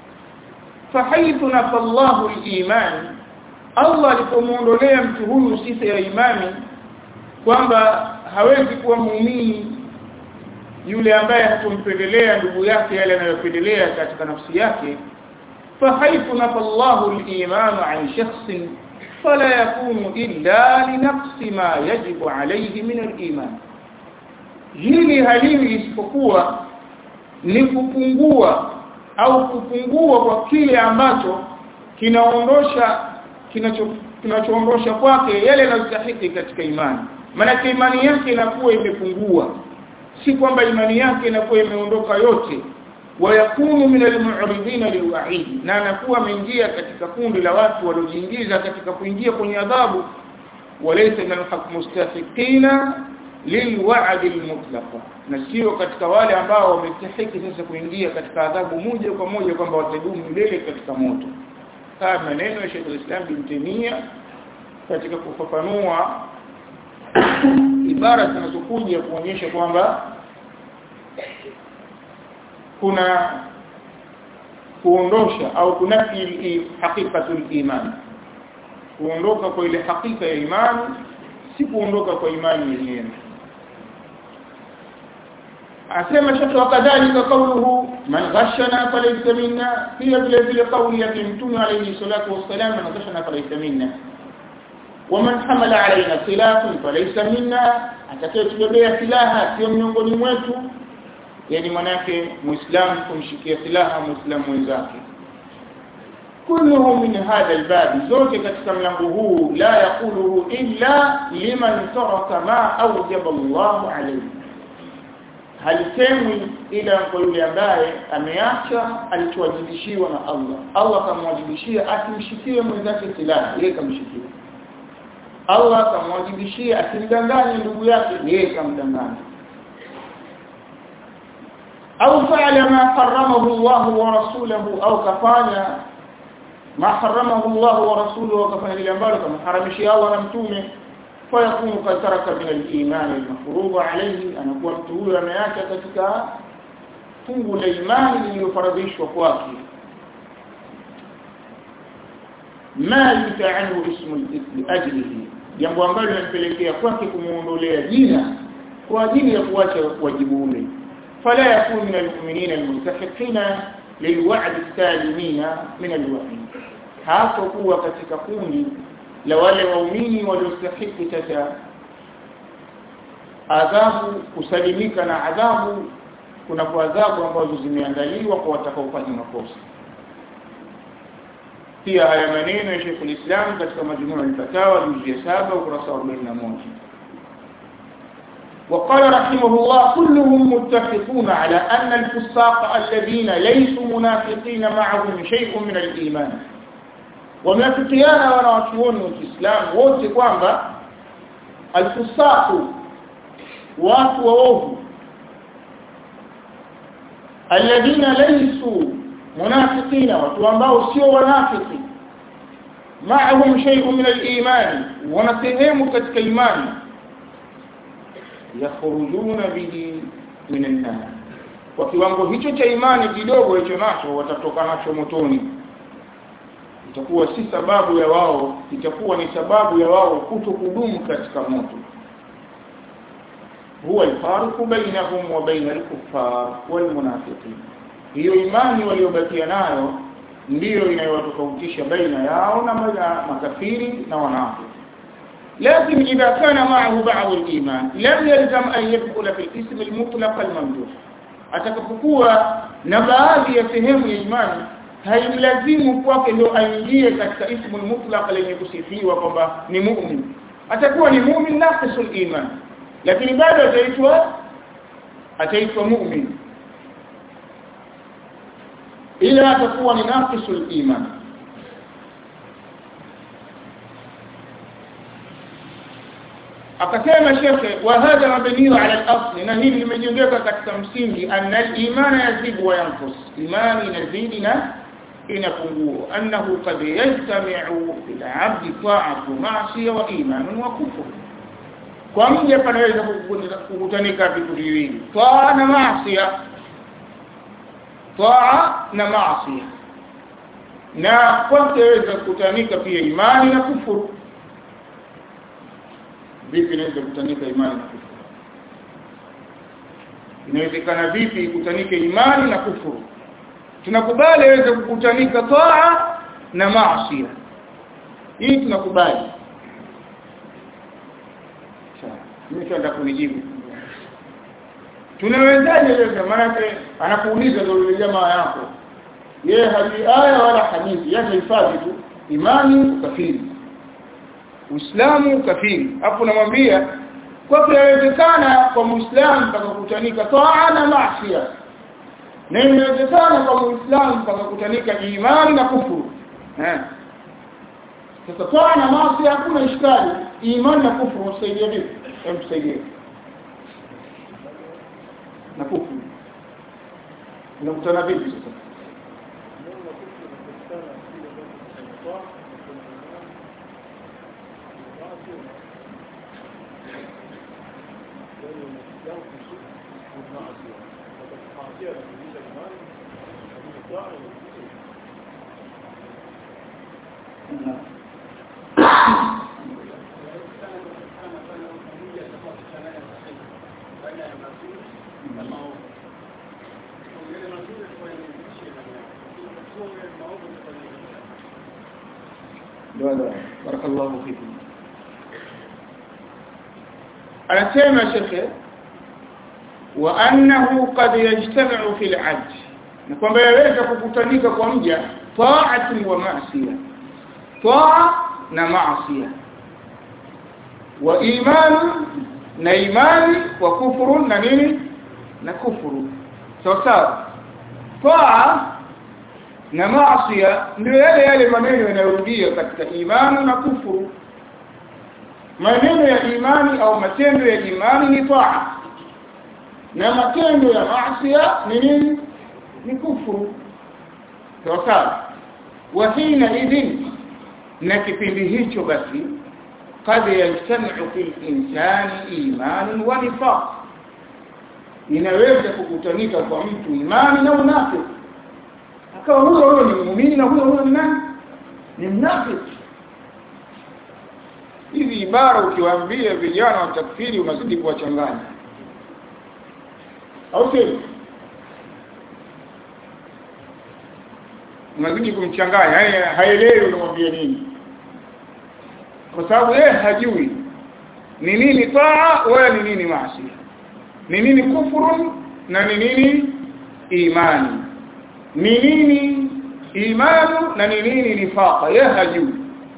fahaithu nafallahu al-iman Allah alipomuondolea mtu huyu sifa ya imani kwamba hawezi kuwa muumini yule ambaye hatumpendelea ndugu yake yale anayopendelea katika nafsi yake fahaithu nafallahu al-iman an shakhsin fala yakunu illa linaqsi ma yajibu alayhi min al-iman hili haliwi isipokuwa ni kupungua au kupungua kwa kile ambacho kinaondosha kinacho kinachoondosha kwake yale yanayostahili katika imani maana imani yake inakuwa imepungua si kwamba imani yake inakuwa imeondoka yote wayakunu min almu'ridina liwa'id na anakuwa ameingia katika kundi la watu waliojiingiza katika kuingia kwenye adhabu walaysa min almustahiqina lilwa'd almutlaq na sio katika wale ambao wamestahiki sasa kuingia katika adhabu moja kwa moja kwamba watadumu milele katika moto haya maneno ya Sheikh al-Islam bin Taymiyyah katika kufafanua ibara zinazokuja kuonyesha kwamba kuna kuondosha au kunafi haqiqatul iman kuondoka kwa ile hakika ya imani si kuondoka kwa imani yenyewe asema shaka wakadhalika qawluhu man ghashana falaysa minna pia vile vile kauli ya mtume alayhi salatu wassalam man ghashana falaysa minna ومن حمل علينا سلاح فليس منا atakayetubebea silaha sio miongoni mwetu yani manake muislamu kumshikia silaha muislamu mwenzake kulluhu min hadha albab zote katika mlango huu la yaquluhu illa liman taraka ma awjaba Allah alayhi halisemwi ila kwa yule ambaye ameacha alichowajibishiwa na Allah Allah kamwajibishia asimshikie mwenzake silaha yeye kamshikia Allah kamwajibishia asimdanganye ndugu yake yeye kamdanganya au fa'ala ma haramahu Allah wa rasuluhu au kafanya ma haramahu Allah wa rasuluhu kafanya lile ambalo kamharamishia Allah na mtume fayakunu qad taraka min al-iman al-mafruḍ alayhi anakuwa mtu huyo ameacha katika fungu la imani lililofaradhishwa kwake ma yuta'anhu ismu al-ithm ajlihi jambo ambalo linampelekea kwake kumuondolea jina kwa ajili ya kuacha wajibu ule fala yakunu min al-mu'minina al-multahiqina lilwa'd as-salimina min al-wa'id hapo kuwa katika kundi la wale waumini waliostahili sasa adhabu kusalimika na adhabu kuna kwa adhabu ambazo zimeandaliwa kwa watakaofanya makosa pia haya maneno ya Sheikh al-Islam katika majmuu al-fatawa juzu ya 7 ukurasa wa 41 وقال رحمه الله كلهم متفقون على أن الفساق الذين ليسوا منافقين معهم شيء من الإيمان wameafikiana wanawachuoni wa Kiislamu wote kwamba alfusaku watu waovu alladhina laysu munafiqina watu ambao sio wanafiki ma'ahum shay'un min al-iman wana sehemu katika imani yakhrujuna bihi min an-nar kwa kiwango hicho cha imani kidogo hicho nacho watatoka nacho motoni itakuwa si sababu ya wao itakuwa ni sababu ya wao kutokudumu katika moto huwa alfarqu bainahum wa bain al-kuffar wal munafiqin hiyo imani waliobakia nayo ndiyo inayowatofautisha baina yao na makafiri na wanafiki لكن إذا كان معه بعض الإيمان لم يلزم أن يدخل في الاسم المطلق الممدوح atakapokuwa na baadhi ya sehemu ya imani haimlazimu kwake ndio aingie katika ismu mutlaq lenye kusifiwa kwamba ni mu'min atakuwa ni mu'min naqisul iman lakini bado ataitwa ataitwa mu'min ila atakuwa ni naqisul iman akasema shekhe wa hadha mabniu ala al-asl na hili limejengeka katika msingi anna al-iman yazidu wa yanqus imani inazidi na inapungua annahu qad yajtami'u bil 'abdi ta'atu ma'siyah wa iman wa kufr kwa mja panaweza kukutanika vitu viwili taa na maasiya taa na maasiya na kwake yaweza kukutanika pia imani na kufuru vipi inaweza kukutanika imani na kufuru inawezekana vipi ikutanike imani na kufuru tunakubali yaweza kukutanika taa na maasi hii tunakubali sawa nimeshaanza kunijibu tunawezaje sasa maana anakuuliza ndio yule jamaa yako yeye hajui aya wala hadithi yake hifadhi tu imani kafiri uislamu kafiri hapo namwambia kwa inawezekana kwa muislamu mpaka kutanika taa na maasi na inawezekana kwa muislamu mpaka kutanika imani na kufuru eh sasa taa na maasi hakuna ishkali imani na kufuru msaidia vipi hem tusaidie na kufuru unakutana vipi sasa barakallahu fikum anasema shekhe wa annahu qad yajtami'u fil 'abd na kwamba yaweza kukutanika kwa mja ta'atun wa ma'siyah ta'a na ma'siyah wa imanu na imani wa kufuru na nini na kufuru sawa sawa ta'a na maasiya ndio yale yale maneno yanayorudia katika imani na kufuru maneno ya imani au matendo ya imani ni taa na matendo ya maasiya ni nini ni kufuru sawa sawa wa hina idhin na kipindi hicho basi قد يجتمع في الإنسان إيمان ونفاق inaweza kukutanika kwa mtu imani na unafiki akawa huyo huyo ni muumini na huyo huyo ni nani ni mnafiki hizi ibara ukiwaambia vijana wa takfiri unazidi kuwachanganya au sio unazidi kumchanganya yani haelewi unamwambia nini kwa sababu yeye hajui ni nini taa wala ni nini maasi ni nini kufuru na ni nini imani ni nini imanu na ni nini nifaqa yeye hajui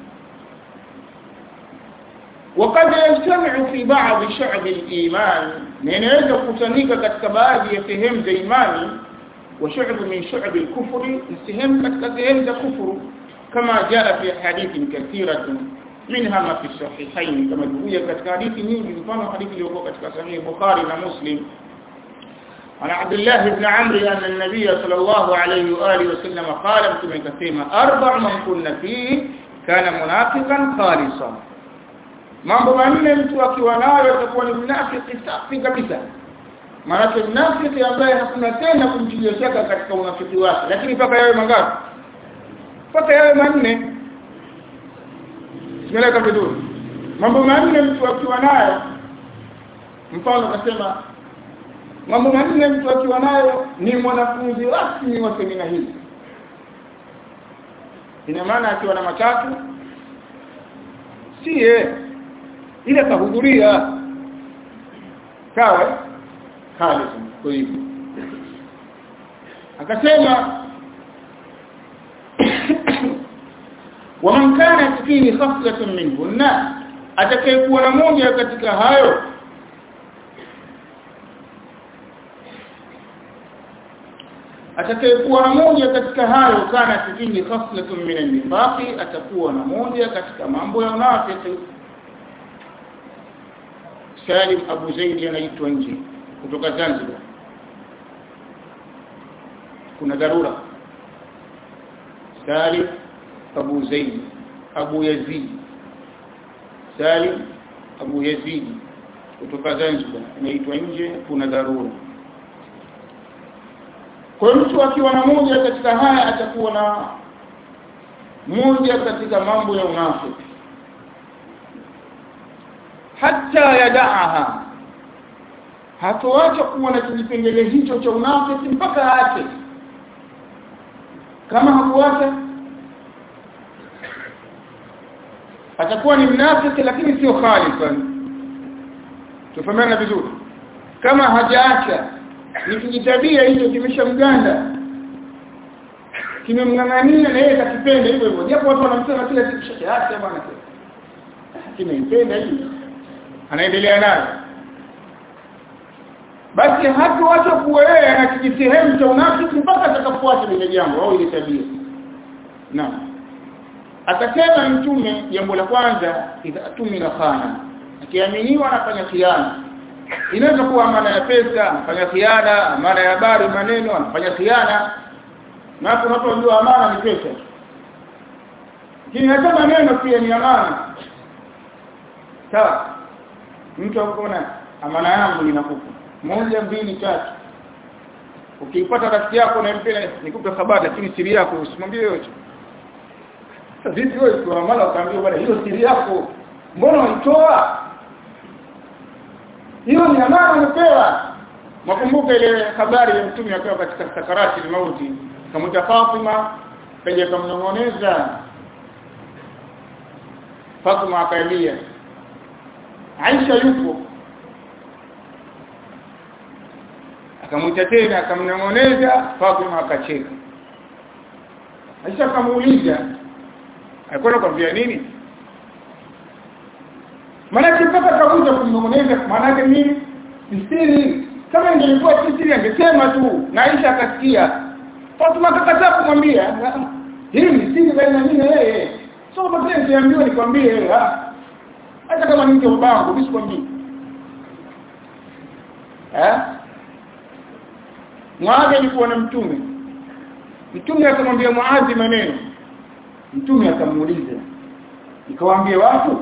وقد يجتمع في بعض شعب الإيمان ننوeza kutanika katika baadhi ya sehemu za imani wa shu'b min shu'b al-kufr sehemu katika sehemu za kufuru kama jaa fi hadithin kathiratin منها ما في الصحيحين كما جوية katika hadithi nyingi mfano hadithi iliyokuwa katika sahih Bukhari na Muslim عن عبد الله بن عمرو أن النبي صلى الله عليه وآله وسلم قال كما كثيرا أربع من كنا فيه كان منافقا خالصا mambo manne mtu akiwa nayo atakuwa ni mnafiki safi kabisa maana mnafiki ambaye hakuna tena kumtilia shaka katika unafiki wake lakini mpaka yawe mangapi mpaka yawe manne tumeleka vizuri mambo manne mtu akiwa nayo mfano kasema mambo manne mtu akiwa nayo ni mwanafunzi rasmi wa semina hii ina maana akiwa na matatu siye ile kahudhuria sawa kale kwa hivyo akasema waman kanat fihi khaflatun minhunna atakayekuwa na moja katika hayo atakayekuwa na moja katika hayo kana fihi khaflatun min an-nifaqi atakuwa na moja katika mambo ya unafiki Salim Abu Zaid anaitwa nje kutoka Zanzibar kuna dharura Salim Abu Zaid Abu Yazid Salim Abu Yazid kutoka Zanzibar anaitwa nje kuna dharura kwa mtu akiwa na moja katika haya atakuwa na moja katika mambo ya unafiki hata yadaaha hatoacha kuwa na kijipengele hicho cha unafiki mpaka aache kama hakuacha atakuwa ni mnafiki lakini sio khalifan tufahamiana vizuri kama hajaacha ni kijitabia hicho kimeshamganda kimemng'ang'ania na yeye kakipenda hivyo hivyo japo watu wanamsema kila siku shaka bwana kimeipenda hii anaendelea nayo basi hatuacha kuwa yeye ana kijisehemu cha unafiki mpaka atakapoacha lile jambo au ile tabia naam akasema mtume jambo la kwanza idha tumina khana akiaminiwa anafanya khiana inaweza kuwa amana ya pesa anafanya khiana amana ya habari maneno anafanya khiana na hapo unapojua amana ni pesa lakini hata maneno pia ni amana sawa mtu akona amana yangu ninakupa moja mbili tatu ukiipata rafiki yako na mpenda nikupe habari lakini siri yako usimwambie yote vipi wewe kwa mara ukaambia bwana hiyo siri yako mbona uitoa hiyo ni amana umepewa makumbuka ile habari ya mtume akiwa katika sakarati ya mauti kamuta Fatima kaja kumnong'oneza Fatima akalia Aisha yupo akamwita tena akamnong'oneza Fatima akacheka Aisha akamuuliza alikuwa anakwambia nini maana mpaka kamuja kumnong'oneza maana yake nini siri kama ingelikuwa siri angesema tu na Aisha akasikia Fatima akakataa kumwambia hii ni siri baina mimi na yeye sio kama niambiwa nikwambie hata kama ni mke wa babangu msikwambie eh Muadhi alikuwa na mtume mtume akamwambia Muadhi maneno mtume akamuuliza nikawaambia watu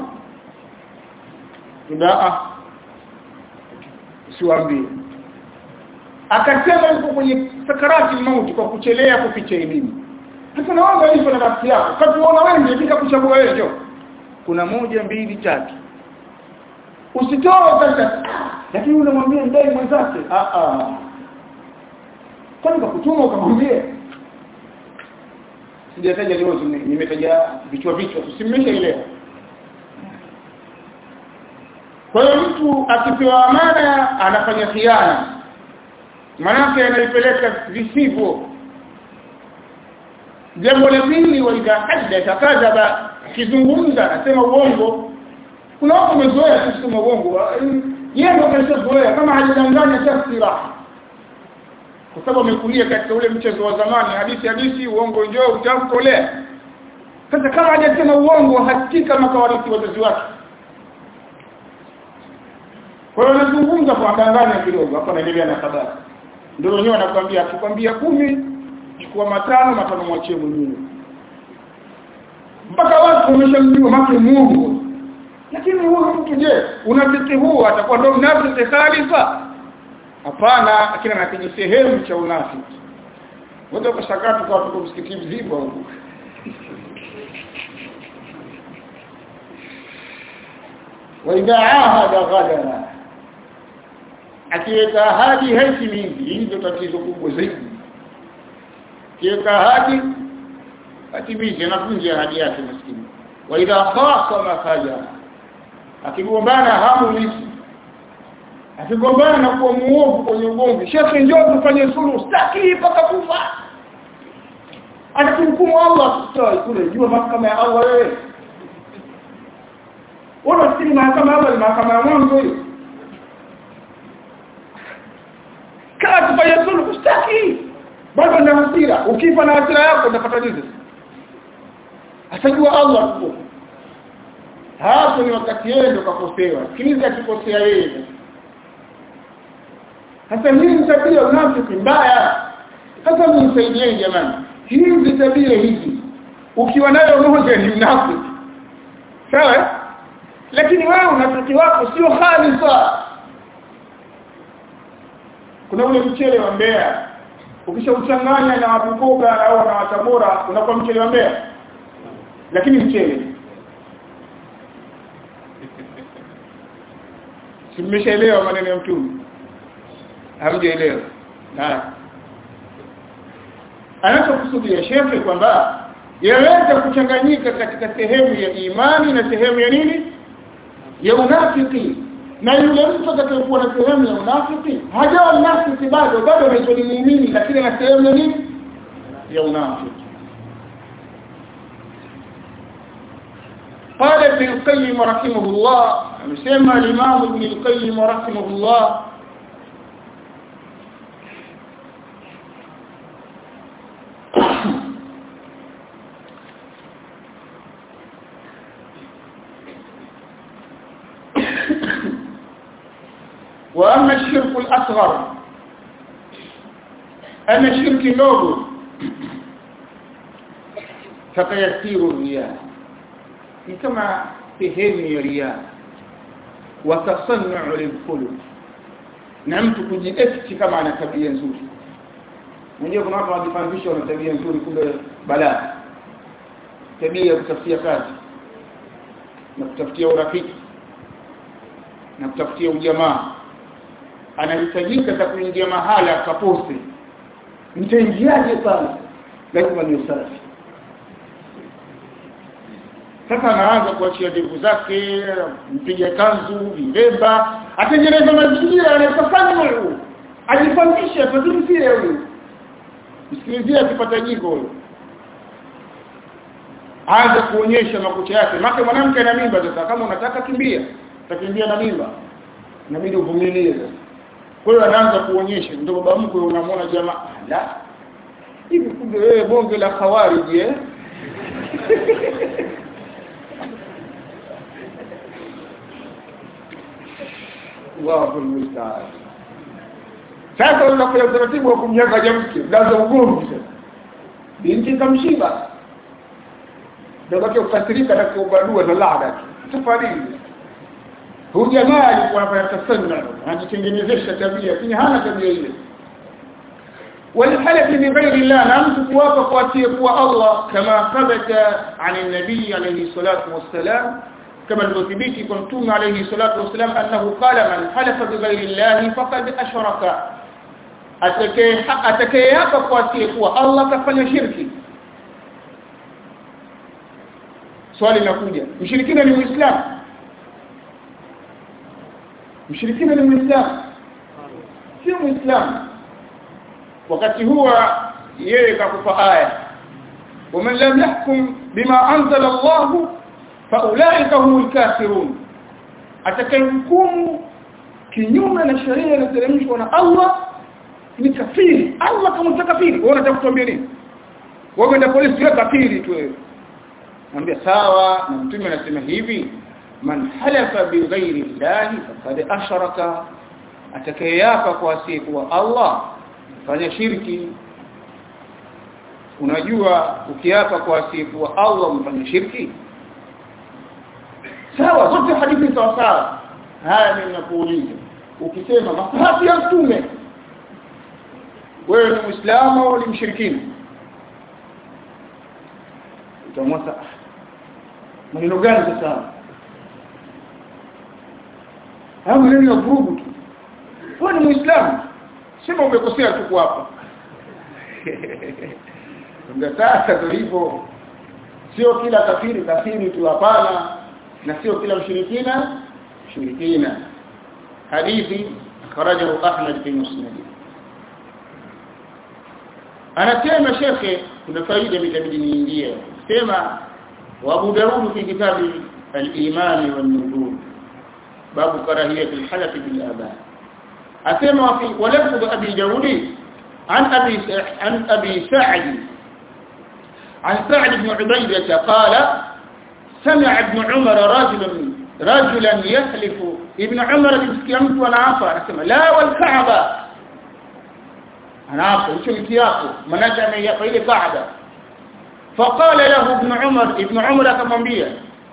ndaa siwaambie akasema yuko kwenye sakarati mauti kwa kuchelea kuficha elimu sasa naomba hivyo na rafiki yako katuona wengi bila kuchagua wewe jo kuna moja mbili tatu usitoe sasa lakini unamwambia ndai mwenzake ah ah kwani kwa kutuma ukamwambie sijataja leo nimetaja vichwa vichwa usimmishe ile kwa hiyo mtu akipewa amana anafanya khiana manake anaipeleka visivyo jambo la pili wa idha hadatha kadhaba kizungumza anasema uongo kuna watu wamezoea kusema uongo yeye ndio ameshazoea kama hajidanganya tafsira kwa sababu amekulia katika ule mchezo wa zamani hadithi hadithi uongo njoo utamkolea sasa kama hajasema uongo hakika makawarithi wazazi wake kwa hiyo anazungumza kwa danganya kidogo hapo anaendelea na habari ndio wenyewe anakuambia akikwambia kumi chukua matano matano mwachie mwingine mpaka watu wameshamjua make Mungu lakini huyu mtu je unafiki huu atakuwa ndio mnafiki khalifa hapana akina na kwenye sehemu cha unafiki wote ukashakaa tukawa tuko msikiti mzima huko wa idha ahada ghadara akiweka ahadi haitimizi hii ndio tatizo kubwa zaidi akiweka ahadi atimize anavunja ahadi yake maskini wa idha khasama fajara akigombana hamulisi akigombana na kuwa muovu kwenye ugomvi shekhe njoo tufanye suluhu sitaki mpaka kufa atakumhukumu Allah sitoi kule jua mahakama ya Allah wewe Wala si mahakama ya Allah ni mahakama ya mwanzo hiyo kaa tufanye suluhu sitaki bado na hasira ukifa na hasira yako utapata nini atajua Allah tu hapo ni wakati yeye ndo kakosewa sikiliza akikosea yeye hasa hii ni tabia unafiki mbaya hasa msaidieni jamani hizi tabia hizi ukiwa nayo moja ni unafiki sawa lakini wewe unafiki wako sio khalifa kuna ule mchele wa Mbeya ukishauchanganya na Bukoba au na Tabora unakuwa mchele wa Mbeya lakini mchele simeshaelewa maneno ya mtume hamjaelewa haya anachokusudia shekhe kwamba yaweza kuchanganyika katika sehemu ya imani na sehemu ya nini ya unafiki na yule mtu atakayekuwa na sehemu ya unafiki hajawa unafiki bado bado anaitwa ni muumini lakini ana sehemu ya nini ya unafiki قال ابن القيم رحمه الله مسمى الإمام ابن القيم رحمه الله وأما الشرك الأصغر أما الشرك النوبل فقيسير الرياء كما سهل رياء وتصنع للقلوب na mtu kujiekti kama ana tabia nzuri mwenyewe kuna watu wanajifananisha wana tabia nzuri kumbe balaa tabia ya kutafutia kazi na kutafutia urafiki na kutafutia ujamaa anahitajika za kuingia mahala akapose nitaingiaje pale lazima ni usafi sasa anaanza kuachia ndevu zake mpiga kanzu vilemba atengeneza mazingira yanayofanya huyu ajifanyishe atazungumzie huyu msikilizie akipata jiko huyo aanze kuonyesha makucha yake maka mwanamke ana mimba sasa kama unataka kimbia utakimbia na mimba inabidi uvumilie sasa kwa hiyo anaanza kuonyesha ndio baba mkwe unamwona jamaa la hivi kumbe wewe bonge la khawariji eh Allahu musta'an sasa unakuja utaratibu wa kumnyanga jamke ndaza ugomvi sasa binti kamshiba ndio baki kukasirika na kuubadua na laada safari huyu jamaa alikuwa anafanya tasanna anajitengenezesha tabia lakini hana tabia ile والحلف بغير الله نعم توافق واتيقوا الله كما ثبت عن النبي عليه الصلاة والسلام كما الوثبيتي كنتم عليه الصلاة والسلام أنه قال من حلف بغير الله فقد أشرك أتكيافق واتيقوا الله كفل شركي swali linakuja mshirikina ni muislamu mshirikina ni muislamu sio muislamu wakati huwa yeye kakupa aya ومن لم يحكم بما انزل الله فاولئك هم الكافرون atakayehukumu kinyume na sheria iliyoteremshwa na Allah ni kafiri Allah kama mtakafiri wewe unataka kutuambia nini wewe ndio polisi wewe kafiri tu wewe mwambia sawa na mtume anasema hivi man halafa bighairi llahi faqad asharaka atakayeyapa kwa asiyekuwa Allah fanya shirki unajua ukiapa kwa asiyekuwa Allah umfanya shirki sawa zote hadithi sawa sawa haya mimi nakuuliza ukisema masahabi ya mtume wewe ni muislamu au ni mshirikina utamwasa maneno gani sasa haya maneno ya vurugu tu wewe ni muislamu sema umekosea tu hapa ndio sasa tulipo sio kila kafiri kafiri tu hapana na sio kila mshirikina mshirikina hadithi kharajahu Ahmad fi Musnad anasema shekhe kuna faida itabidi niingie sema wa Abu Daud fi kitabi al-iman wan-nujum babu karahiyat al-halaf bil aba asema fi walafdh abi Daud عن أبي عن أبي سعد عن سعد بن عبيدة قال سمع ابن عمر رجلا رجلا يحلف ابن عمر بسكيمت وانا عفا اسمع لا والكعبة انا عفا شو الكياكو مناجع من يقيل كعبة فقال له ابن عمر ابن عمر كمنبيا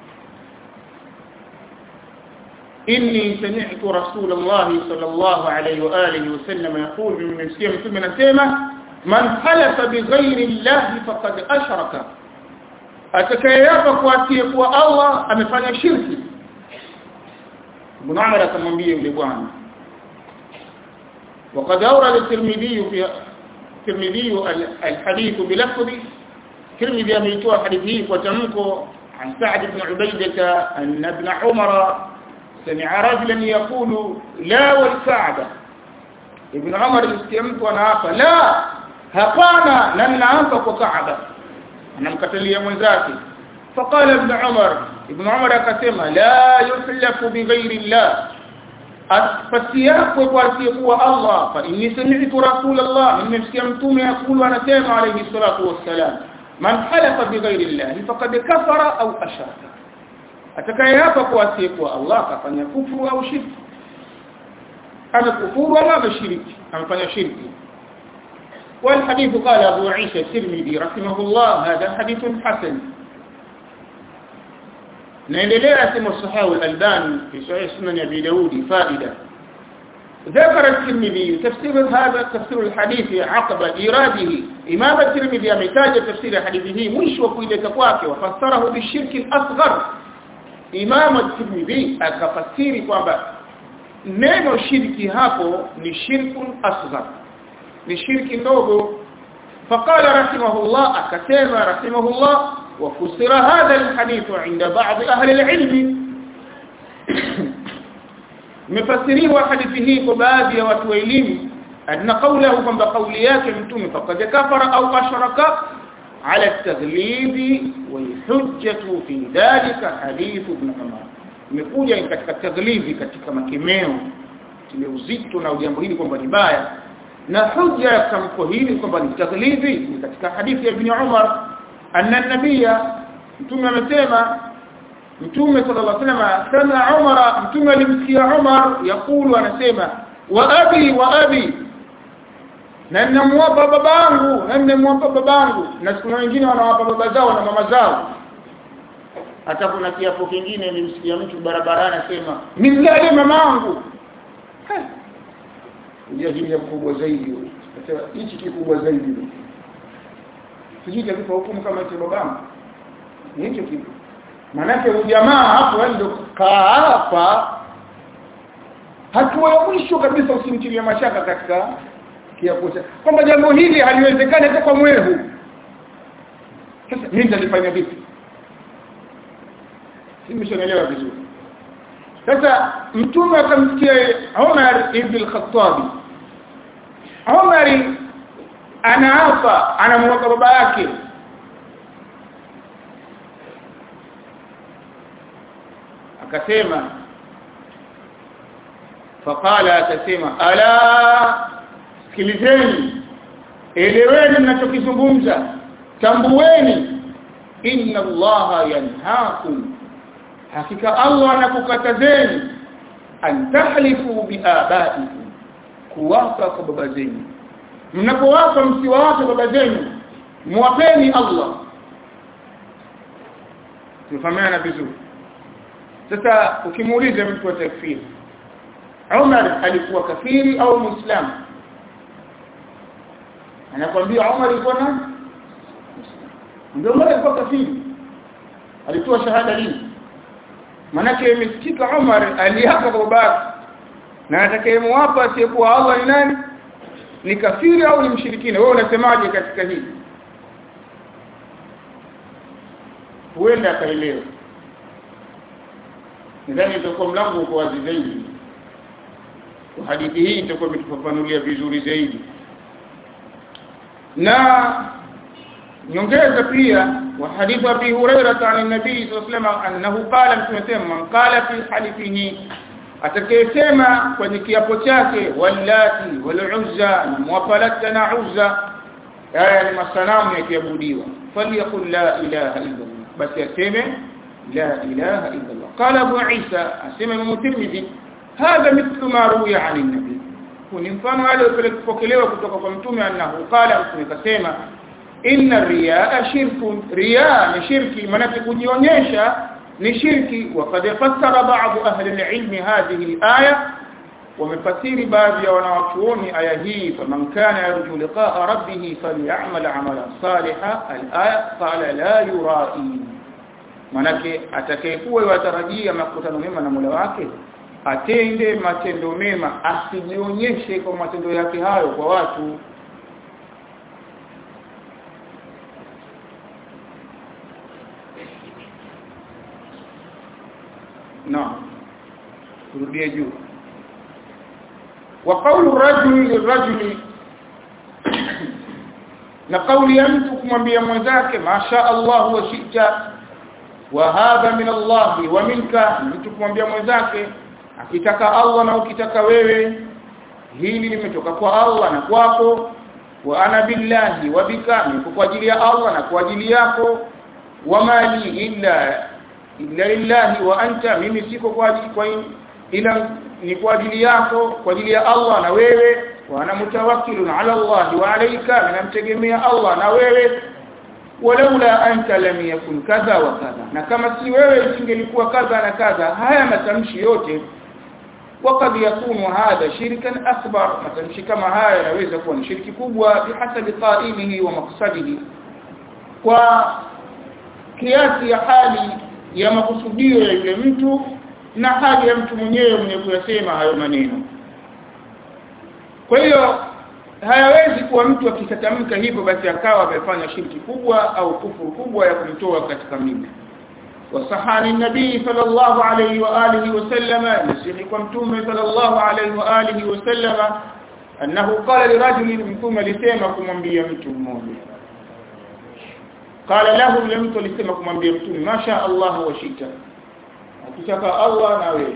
إني سمعت رسول الله صلى الله عليه وآله وسلم يقول من سيمة من سيمة من حلف بغير الله فقد أشرك atakayeapa kwa asiyekuwa Allah amefanya shirki Ibn Umar akamwambia yule bwana وقد أورد الترمذي في الترمذي الحديث بلفظ الترمذي أميتوا حديثه وتمكو عن سعد بن عبيدة أن ابن عمر سمع رجلا يقول لا والكعبة ابن عمر استيمت ونعاف لا هقانا لن نعاف وكعبة أنا مكتلية من ذاتي فقال ابن عمر ابن عمر كسم لا يحلف بغير الله فسياق وقال الله فإني سمعت رسول الله من استيمتم يقول أنا سيما عليه الصلاة والسلام من حلف بغير الله فقد كفر أو أشرك atakayeapa kwa asiyekuwa Allah kafanya kufuru au shirki amekufuru au ameshiriki amefanya shirki والحديث قال أبو عيسى الترمذي رحمه الله هذا حديث حسن نendelea sema sahahu al-Albani في صحيح سنن أبي داود فائدة ذكر الترمذي تفسير هذا تفسير الحديث عقب إيراده إمام الترمذي أمتاج تفسير حديثه مش وكيلة kwake وفسره بالشرك الأصغر Imam at-Tirmidhi akafasiri kwamba neno shirki hapo ni shirkun asghar ni shirki ndogo faqala rahimahullah akasema rahimahullah wa fusira hadha alhadith inda ba'd ahli alilm mefasiriwa hadithi hii kwa baadhi ya watu wa elimu anna qawlahu kwamba kauli yake mtume faqad kafara au ashraka على التغليب والحجة في ذلك حديث ابن عمر imekuja katika taglibi katika makemeo ile uzito na jambo hili kwamba ni baya na hujja ya tamko hili kwamba ni taglibi ni katika hadithi ya ibn Umar anna nabia mtume amesema mtume sallallahu alaihi wasallam sana Umar mtume alimsikia Umar yakulu anasema wa abi wa abi na ninamwapa babangu na ninamwapa babangu na siku nyingine wanawapa baba zao na mama zao hata kuna kiapo kingine nilimsikia mtu barabarani anasema nimlale mamangu ujahili mkubwa zaidi sasa hichi kikubwa zaidi sijui kakipa hukumu kama hicho babangu ni hicho kitu manake ujamaa hapo ndio kaapa hatua ya mwisho kabisa usimtilie mashaka katika kiapo kwamba jambo hili haliwezekani hata kwa mwehu sasa mimi nitalifanya vipi simeshanaelewa vizuri sasa mtume akamsikia Umar ibn al-Khattab Umar anaapa anamwaka baba yake akasema faqala akasema ala sikilizeni eleweni mnachokizungumza tambueni inna allaha yanhaakum hakika allah anakukatazeni an tahlifu biabaikum kuwapa kwa baba zenu mnapowapa msiwawape baba zenu muwapeni allah tufahamiana vizuri sasa ukimuuliza mtu wa takfiri Umar alikuwa kafiri au muislamu anakwambia Umar alikuwa na ndio Umar alikuwa kafiri alitoa shahada lini manake imesikika Umar aliapa kwa babake na atakayemwapa asiyekuwa Allah ni nani ni kafiri au ni mshirikina wewe unasemaje katika hili huenda akaelewa nadhani itakuwa mlango uko wazi zaidi kwa hadithi hii itakuwa imetufafanulia vizuri zaidi na nyongeza pia wa hadithu abi hurairah an nabii sallallahu alayhi wasallam annahu qala mtumesema man qala fi halifihi atakayesema kwenye kiapo chake wallati waluzza na mwafalata na uzza haya ni masanamu yakiabudiwa falyakul la ilaha illa allah basi aseme la ilaha illa allah qala abu isa asema imam tirmidhi hadha mithlu ma ruwiya an nabii ni mfano wale walipokelewa kutoka kwa mtume annahu qala mtume kasema inna riyaa shirkun riyaa ni shirki maana kujionyesha ni shirki وقد فسر بعض اهل العلم هذه الايه wamefasiri baadhi ya wanawachuoni aya hii faman kana yarju liqa'a rabbih falyamal amalan salihan al-aya qala la yurai manake atakayekuwa yatarajia makutano mema na Mola wake atende matendo mema asijionyeshe kwa matendo yake hayo kwa watu na turudie juu wa qawlu rajuli lirajuli na kauli ya mtu kumwambia mwenzake masha Allah wa shita wa hadha min Allah wa minka mtu kumwambia mwenzake akitaka Allah na ukitaka wewe hili limetoka kwa Allah na kwako wa ana billahi wa bika niko kwa ajili ya Allah na kwa ajili yako wa mali illa illa lillahi wa anta mimi siko kwa ajili kwa ila ni kwa ajili yako kwa ajili ya Allah na wewe wa ana mutawakkilun ala Allah wa alayka namtegemea Allah na wewe walaula anta lam yakun kadha wa kadha na kama si wewe isingelikuwa kadha na kadha haya matamshi yote وقد يكون هذا شركا اكبر matamshi kama haya yanaweza kuwa ni shirki kubwa bihasabi qailihi wa maqsadihi kwa kiasi ya hali ya makusudio ya yule mtu na hali ya mtu mwenyewe mwenye kuyasema hayo maneno kwa hiyo hayawezi kuwa mtu akitatamka hivyo basi akawa amefanya shirki kubwa au kufuru kubwa ya kumtoa katika mila وصحان النبي صلى الله عليه وآله وسلم يسيحكم تومي صلى الله عليه وآله وسلم أنه قال لرجل منكم لسيمكم أنبيا منتم موجه قال له لم لسيمكم أنبيا منتم ما شاء الله وشئت akitaka Allah na wewe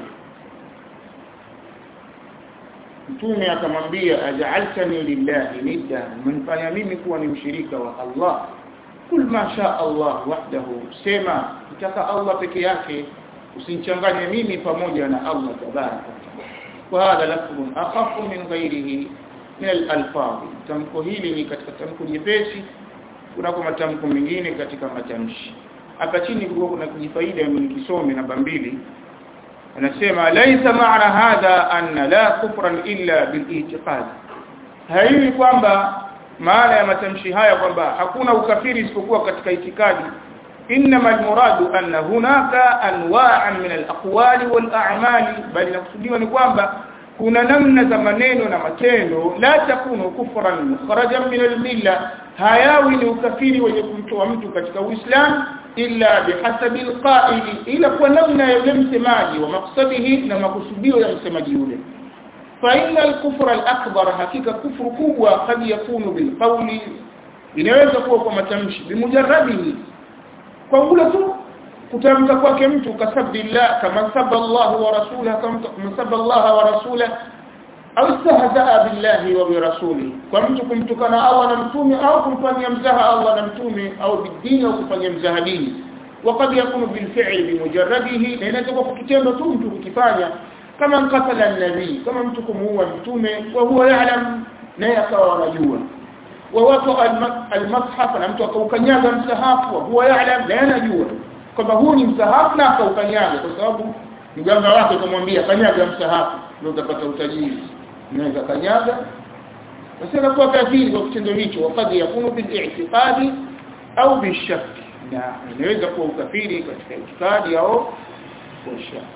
mtume akamwambia aj'altani lillahi nidda mnifanya mimi kuwa ni mshirika wa Allah kul ma sha Allah wahdahu sema kitaka Allah peke yake usinchanganye mimi pamoja na Allah tabaraka wa hadha lafzun akhafu min ghairihi min al-alfaz tamko hili ni katika tamko jepesi kunako matamko mengine katika matamshi hapa chini kulikuwa kuna kujifaida nikisome namba mbili anasema laisa maana hadha anna la kufran illa bil-i'tiqad haiwi kwamba maana ya matamshi haya kwamba hakuna ukafiri isipokuwa katika itikadi inma almuradu anna hunaka anwa'an min alaqwali wal'amali bali nakusudiwa ni kwamba kuna namna za maneno na matendo la takunu kufran mukharajan min almilla hayawi ni ukafiri wenye kumtoa mtu katika uislamu illa bihasabi alqa'ili ila kwa namna ya yule msemaji wa maksadihi na makusudio ya msemaji yule فإن الكفر الأكبر حقيقة كفر كبوة قد يكون بالقول inaweza kuwa kwa matamshi bimujarradihi kwa kule tu kutamka kwake mtu kasabbillah kama sabba Allah wa rasulahu kama sabba Allah wa rasulahu au istahzaa billahi wa bi rasulihi kwa mtu kumtukana Allah na mtume au kumfanyia mzaha Allah na mtume au bidini au kufanyia mzaha dini وقد يكون بالفعل بمجرده لأنه تبقى kitendo tu mtu kukifanya kama mkatala nabii kama mtu kumuua mtume wa huwa ya'lam naye akawa anajua wa watu almushaf na mtu akaukanyaga msahafu wa huwa ya'lam na anajua kwamba huu ni msahafu na akaukanyaga kwa sababu mganga wake kumwambia kanyaga msahafu ndio utapata utajiri unaweza kanyaga basi anakuwa kafiri kwa kitendo hicho wakati yakunu bil i'tiqadi au bishak na inaweza kuwa ukafiri katika itikadi au kwa shaka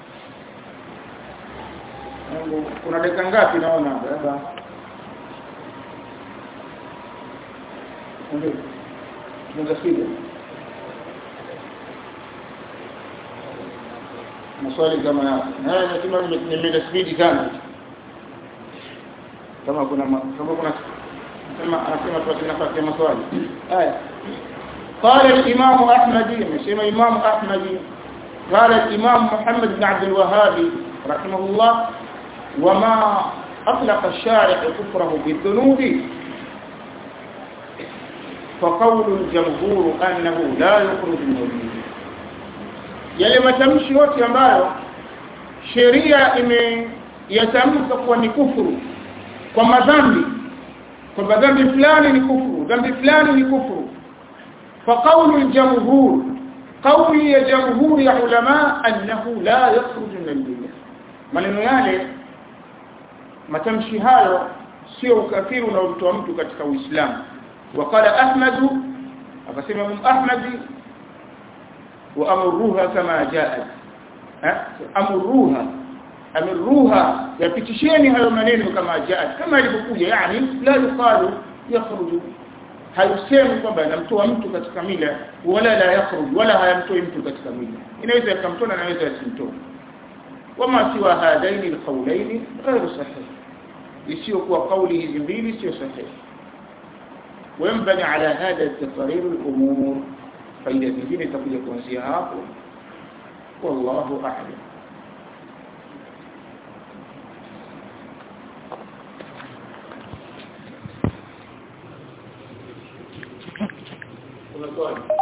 kuna dakika ngapi naona baba ndio sija maswali kama haya na nasema nimeenda spidi sana kama kuna kama kuna kama anasema tu nafasi ya maswali haya قال الإمام أحمد يسمى إمام أحمد قال الإمام محمد بن عبد الوهاب رحمه الله وما أطلق الشارع كفره بالذنوب فقول الجمهور أنه لا يخرج من الدين yale matamshi yote ambayo sheria imeyatamka kuwa ni kufuru kwa madhambi kwamba dhambi fulani ni kufuru dhambi fulani ni kufuru فقول الجمهور قول يا جمهور يا علماء أنه لا يخرج من المله maneno yale matamshi hayo sio ukafiri unaomtoa mtu katika Uislamu waqala Ahmad akasema Imam Ahmad wa amruha kama jaat amruha amruha yapitisheni hayo maneno kama jaat kama ilivyokuja yani la yuqalu yakhruju haisemi kwamba anamtoa mtu katika mila wala la yakhruj wala hayamtoi mtu katika mila inaweza yakamtoa na inaweza yasimtoe wama siwa hadaini alqawlaini ghairu sahih isiyokuwa kauli hizi mbili sio sahihi وينبني على هذا التقرير الأمور فإذا تجيني تقول يكون سيهاق والله أعلم kuna swali